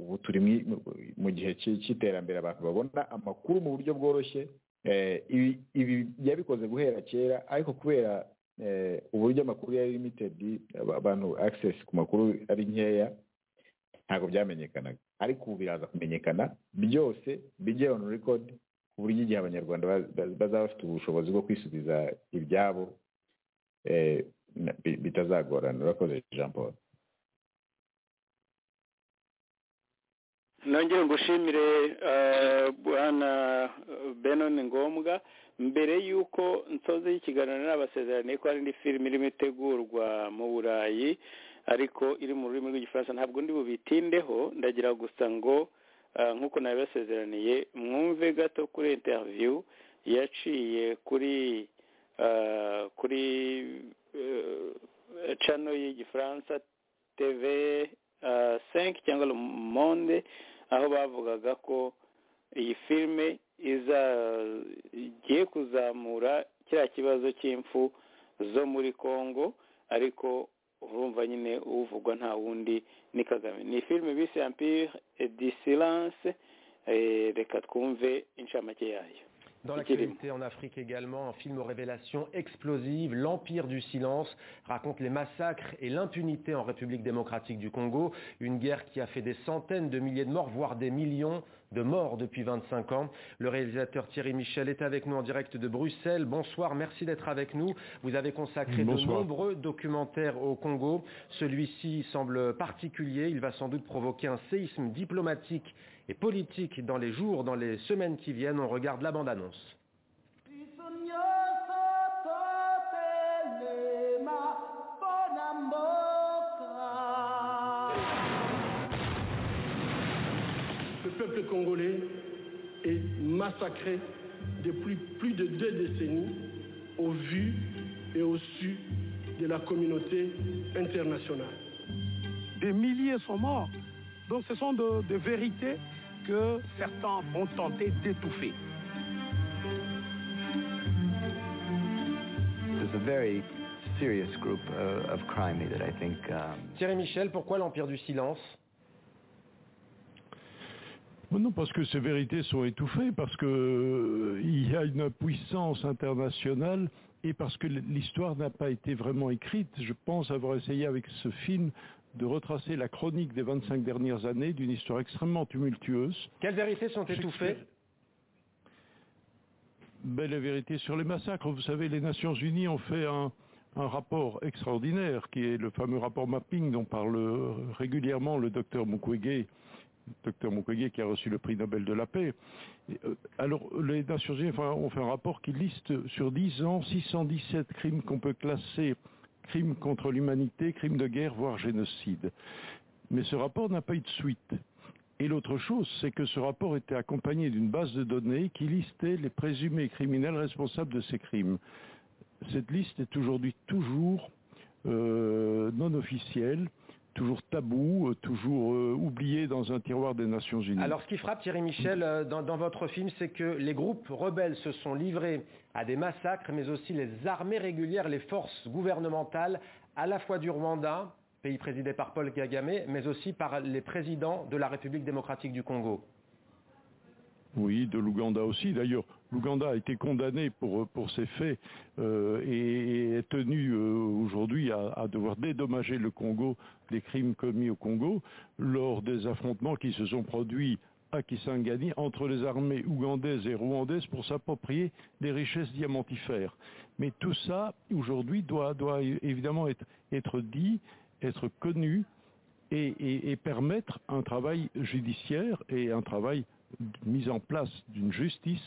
ubu turi mu- mu- mu gihe cy'i- cy'iterambere abantu babona amakuru mu buryo bworoshye Eh, ibi ibi yabikoze guhera kera ariko kubera eh, uburyo amakuru ya limited aba- abantu access ku makuru ari nkeya ntabwo byamenyekanaga ariko ubu biraza kumenyekana byose bijye on record ku buryo igihe abanyarwanda baz- baz- bazaba bafite ubushobozi bwo kwisubiza ibyabo eh, na- bi- bitazagorana urakoze jean paul nongere ngushimire eh, bwana benon ngombwa mbere y'uko nsoza ikiganiro n'abasezeraniye ko hari indi filime irimo itegurwa mu burayi ariko iri mu rurimi rw'igifaransa ntabwo ndi bubitindeho ndagira gusa ngo eh, nk'uko nabibasezeraniye mwumve gato kuri interview yaciye kuri eh, kuri eh, channel y'igifaransa tv eh, 5 cyangwa le monde aho bavugaga ko iyi filime iza- igiye kuzamura kiriya kibazo cy'impfu zo muri congo ariko urumva nyine uvugwa nta wundi ni kagame ni filime bise empire et du silence eh, reka twumve inshamake yayo Dans l'actualité en Afrique également, un film aux révélations explosives, L'Empire du silence, raconte les massacres et l'impunité en République démocratique du Congo, une guerre qui a fait des centaines de milliers de morts, voire des millions de morts depuis 25 ans. Le réalisateur Thierry Michel est avec nous en direct de Bruxelles. Bonsoir, merci d'être avec nous. Vous avez consacré Bonsoir. de nombreux documentaires au Congo. Celui-ci semble particulier, il va sans doute provoquer un séisme diplomatique et politique dans les jours, dans les semaines qui viennent. On regarde la bande-annonce. Le peuple congolais est massacré depuis plus de deux décennies au vu et au su de la communauté internationale. Des milliers sont morts. Donc ce sont de, de vérités que certains vont tenter d'étouffer. There's a very serious group uh, of crime that I think um, Thierry Michel, pourquoi l'Empire du silence Mais Non, parce que ces vérités sont étouffées, parce que euh, il y a une puissance internationale et parce que l- l'histoire n'a pas été vraiment écrite. Je pense avoir essayé avec ce film de retracer la chronique des 25 dernières années d'une histoire extrêmement tumultueuse. Quelles vérités sont étouffées Ben, la vérité sur les massacres, vous savez, les Nations Unies ont fait un, un rapport extraordinaire, qui est le fameux rapport mapping dont parle euh, régulièrement le docteur Mukwege, docteur Mukwege qui a reçu le prix Nobel de la paix. Et, euh, Alors, les Nations Unies enfin, ont fait un rapport qui liste sur 10 ans 617 crimes qu'on peut classer crimes contre l'humanité, crimes de guerre, voire génocide. Mais ce rapport n'a pas eu de suite. Et l'autre chose, c'est que ce rapport était accompagné d'une base de données qui listait les présumés criminels responsables de ces crimes. Cette liste est aujourd'hui toujours euh, non officielle, toujours taboue, euh, toujours euh, oubliée dans un tiroir des Nations Unies. Alors, ce qui frappe Thierry Michel euh, dans, dans votre film, c'est que les groupes rebelles se sont livrés à des massacres, mais aussi les armées régulières, les forces gouvernementales, à la fois du Rwanda, pays présidé par Paul Kagame, mais aussi par les présidents de la République démocratique du Congo. Oui, de l'Ouganda aussi. D'ailleurs, l'Ouganda a été condamné pour, pour ces faits euh, et, et est tenu euh, aujourd'hui à, à devoir dédommager le Congo des crimes commis au Congo lors des affrontements qui se sont produits à Kisangani entre les armées ougandaises et rwandaises pour s'approprier des richesses diamantifères. Mais tout ça, aujourd'hui, doit, doit évidemment être, être dit, être connu et, et- et permettre un travail judiciaire et un travail de mise en place d'une justice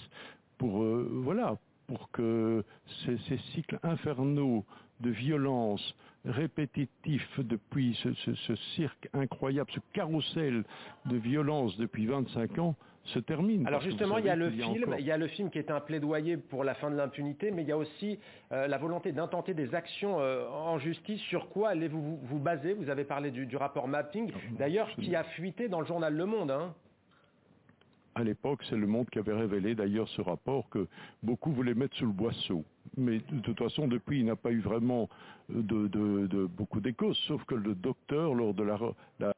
pour euh, voilà pour que ces, ces cycles infernaux de violence répétitifs depuis ce, ce- ce cirque incroyable, ce carrousel de violence depuis 25 ans se termine. Alors Parce que vous justement, il y a savez le qu'il film, encore- il y a le film qui est un plaidoyer pour la fin de l'impunité, mais il y a aussi euh, la volonté d'intenter des actions euh, en justice. Sur quoi allez-vous vous, vous baser Vous avez parlé du, du rapport mapping, d'ailleurs qui a fuité dans le journal Le Monde. hein. À l'époque, c'est le monde qui avait révélé d'ailleurs ce rapport que beaucoup voulaient mettre sous le boisseau. Mais de toute façon, depuis, il n'a pas eu vraiment de, de- de- beaucoup d'échos, sauf que le docteur, lors de la, re- la-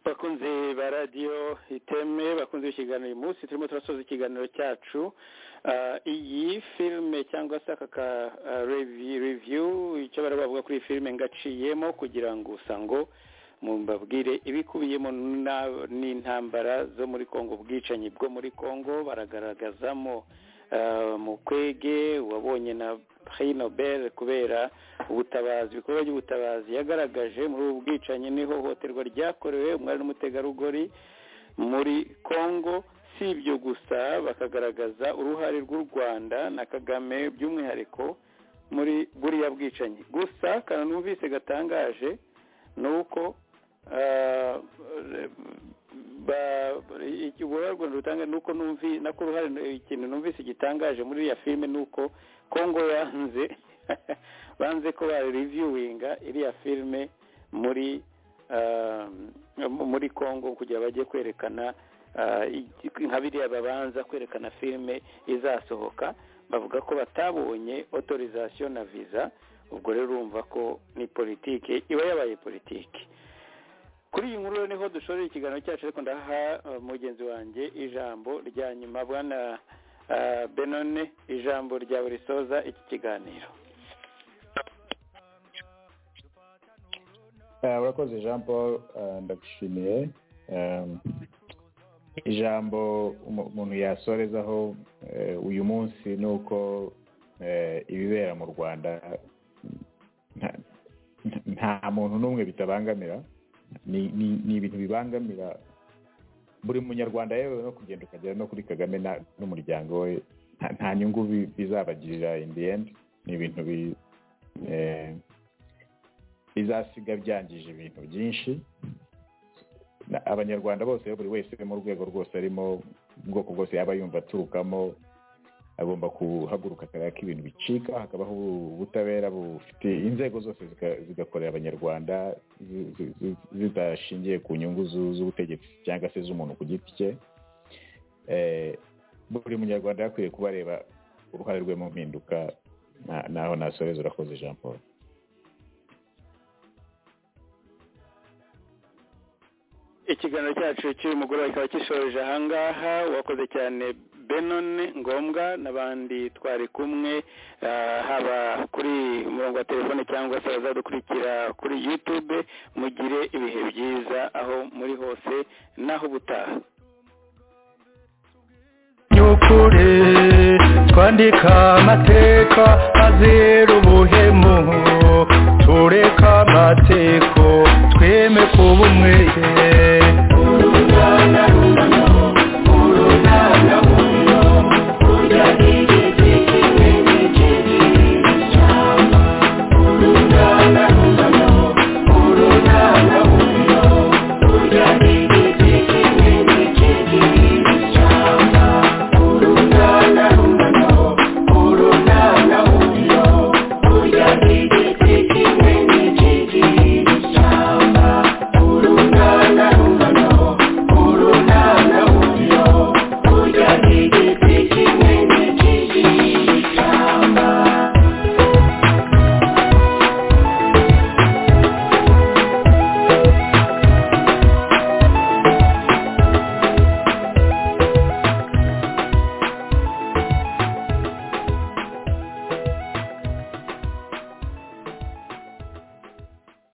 bakunze ba radiyo iteme bakunze ikiganiro uyu munsi turimo turasoza ikiganiro cyacu Ah, iyi filime cyangwa se aka ka ah, revi- review icyo bari bavuga kuri iyi filime ngaciyemo kugira ngo gusa ngo mbabwire ibikubiyemo na- n'intambara zo muri congo ubwicanyi bwo muri congo baragaragazamo ah, mukwege wabonye na prix nobel kubera ubutabazi ibikorwa by'ubutabazi yagaragaje muri ubu bwicanyi n'ihohoterwa ryakorewe umwari n'umutegarugori muri congo si ibyo gusa bakagaragaza uruhare rw'u rwanda na kagame by'umwihariko muri buriya bwicanyi gusa akantu numvise gatangaje ni uko ah, ba- iki- uruhare u rwanda rutanga ni uko numvi nako uruhare ikintu numvise gitangaje muri iriya filime ni uko congo yanze banze ko bareviewinga iriya filime muri ah, muri congo kugira bajye kwerekana ah, iki- nka biriya babanza kwerekana filime izasohoka bavuga ko batabonye autorisation na visa ubwo rero urumva ko ni politike iba yabaye politike kuri iyi nkuru niho dushorera ikiganiro cyacu ariko ndaha uh, mugenzi wanjye ijambo rya nyuma bwana uh, benone ijambo ryawe risoza iki kiganiro Eh, urakoze jean paul eh, ndagushimiye Em, ijambo umu- umuntu yasorezaho eh, uyu munsi ni uko eh, ibibera mu rwanda nta- nta- nta muntu n'umwe bitabangamira ni ni- ni ibintu bibangamira buri munyarwanda yewe no kugenda ukagera no kuri kagame na- n'umuryango we nta- nta nyungu bi- bizabagirira in the end ni ibintu bi- eh, bizasiga byangije ibintu byinshi Na- abanyarwanda bose buri wese mu rwego rwose arimo mu bwoko bwose yaba yumva aturukamo agomba guhaguruka akareba ko ibintu bicika hakabaho ubutabera bufite inzego zose zika- zigakorera abanyarwanda zi- zi- zi- zidashingiye ku nyungu zu- z'ubutegetsi cyangwa se z'umuntu ku giti cye Eh, buri munyarwanda yakwiye kuba areba uruhare rwe mu mpinduka Na- naho nasoreza urakoze jean paul ikiganiro cyacu cy'uyu mugoroba kikaba gishoreje ahangaha wakoze cyane benone ngombwa n'abandi twari kumwe ah, haba kuri umurongo wa telefone cyangwa se abazadukurikira kuri yutube mugire ibihe byiza aho muri hose n'aho ubutaha by'ukuri twandika amateka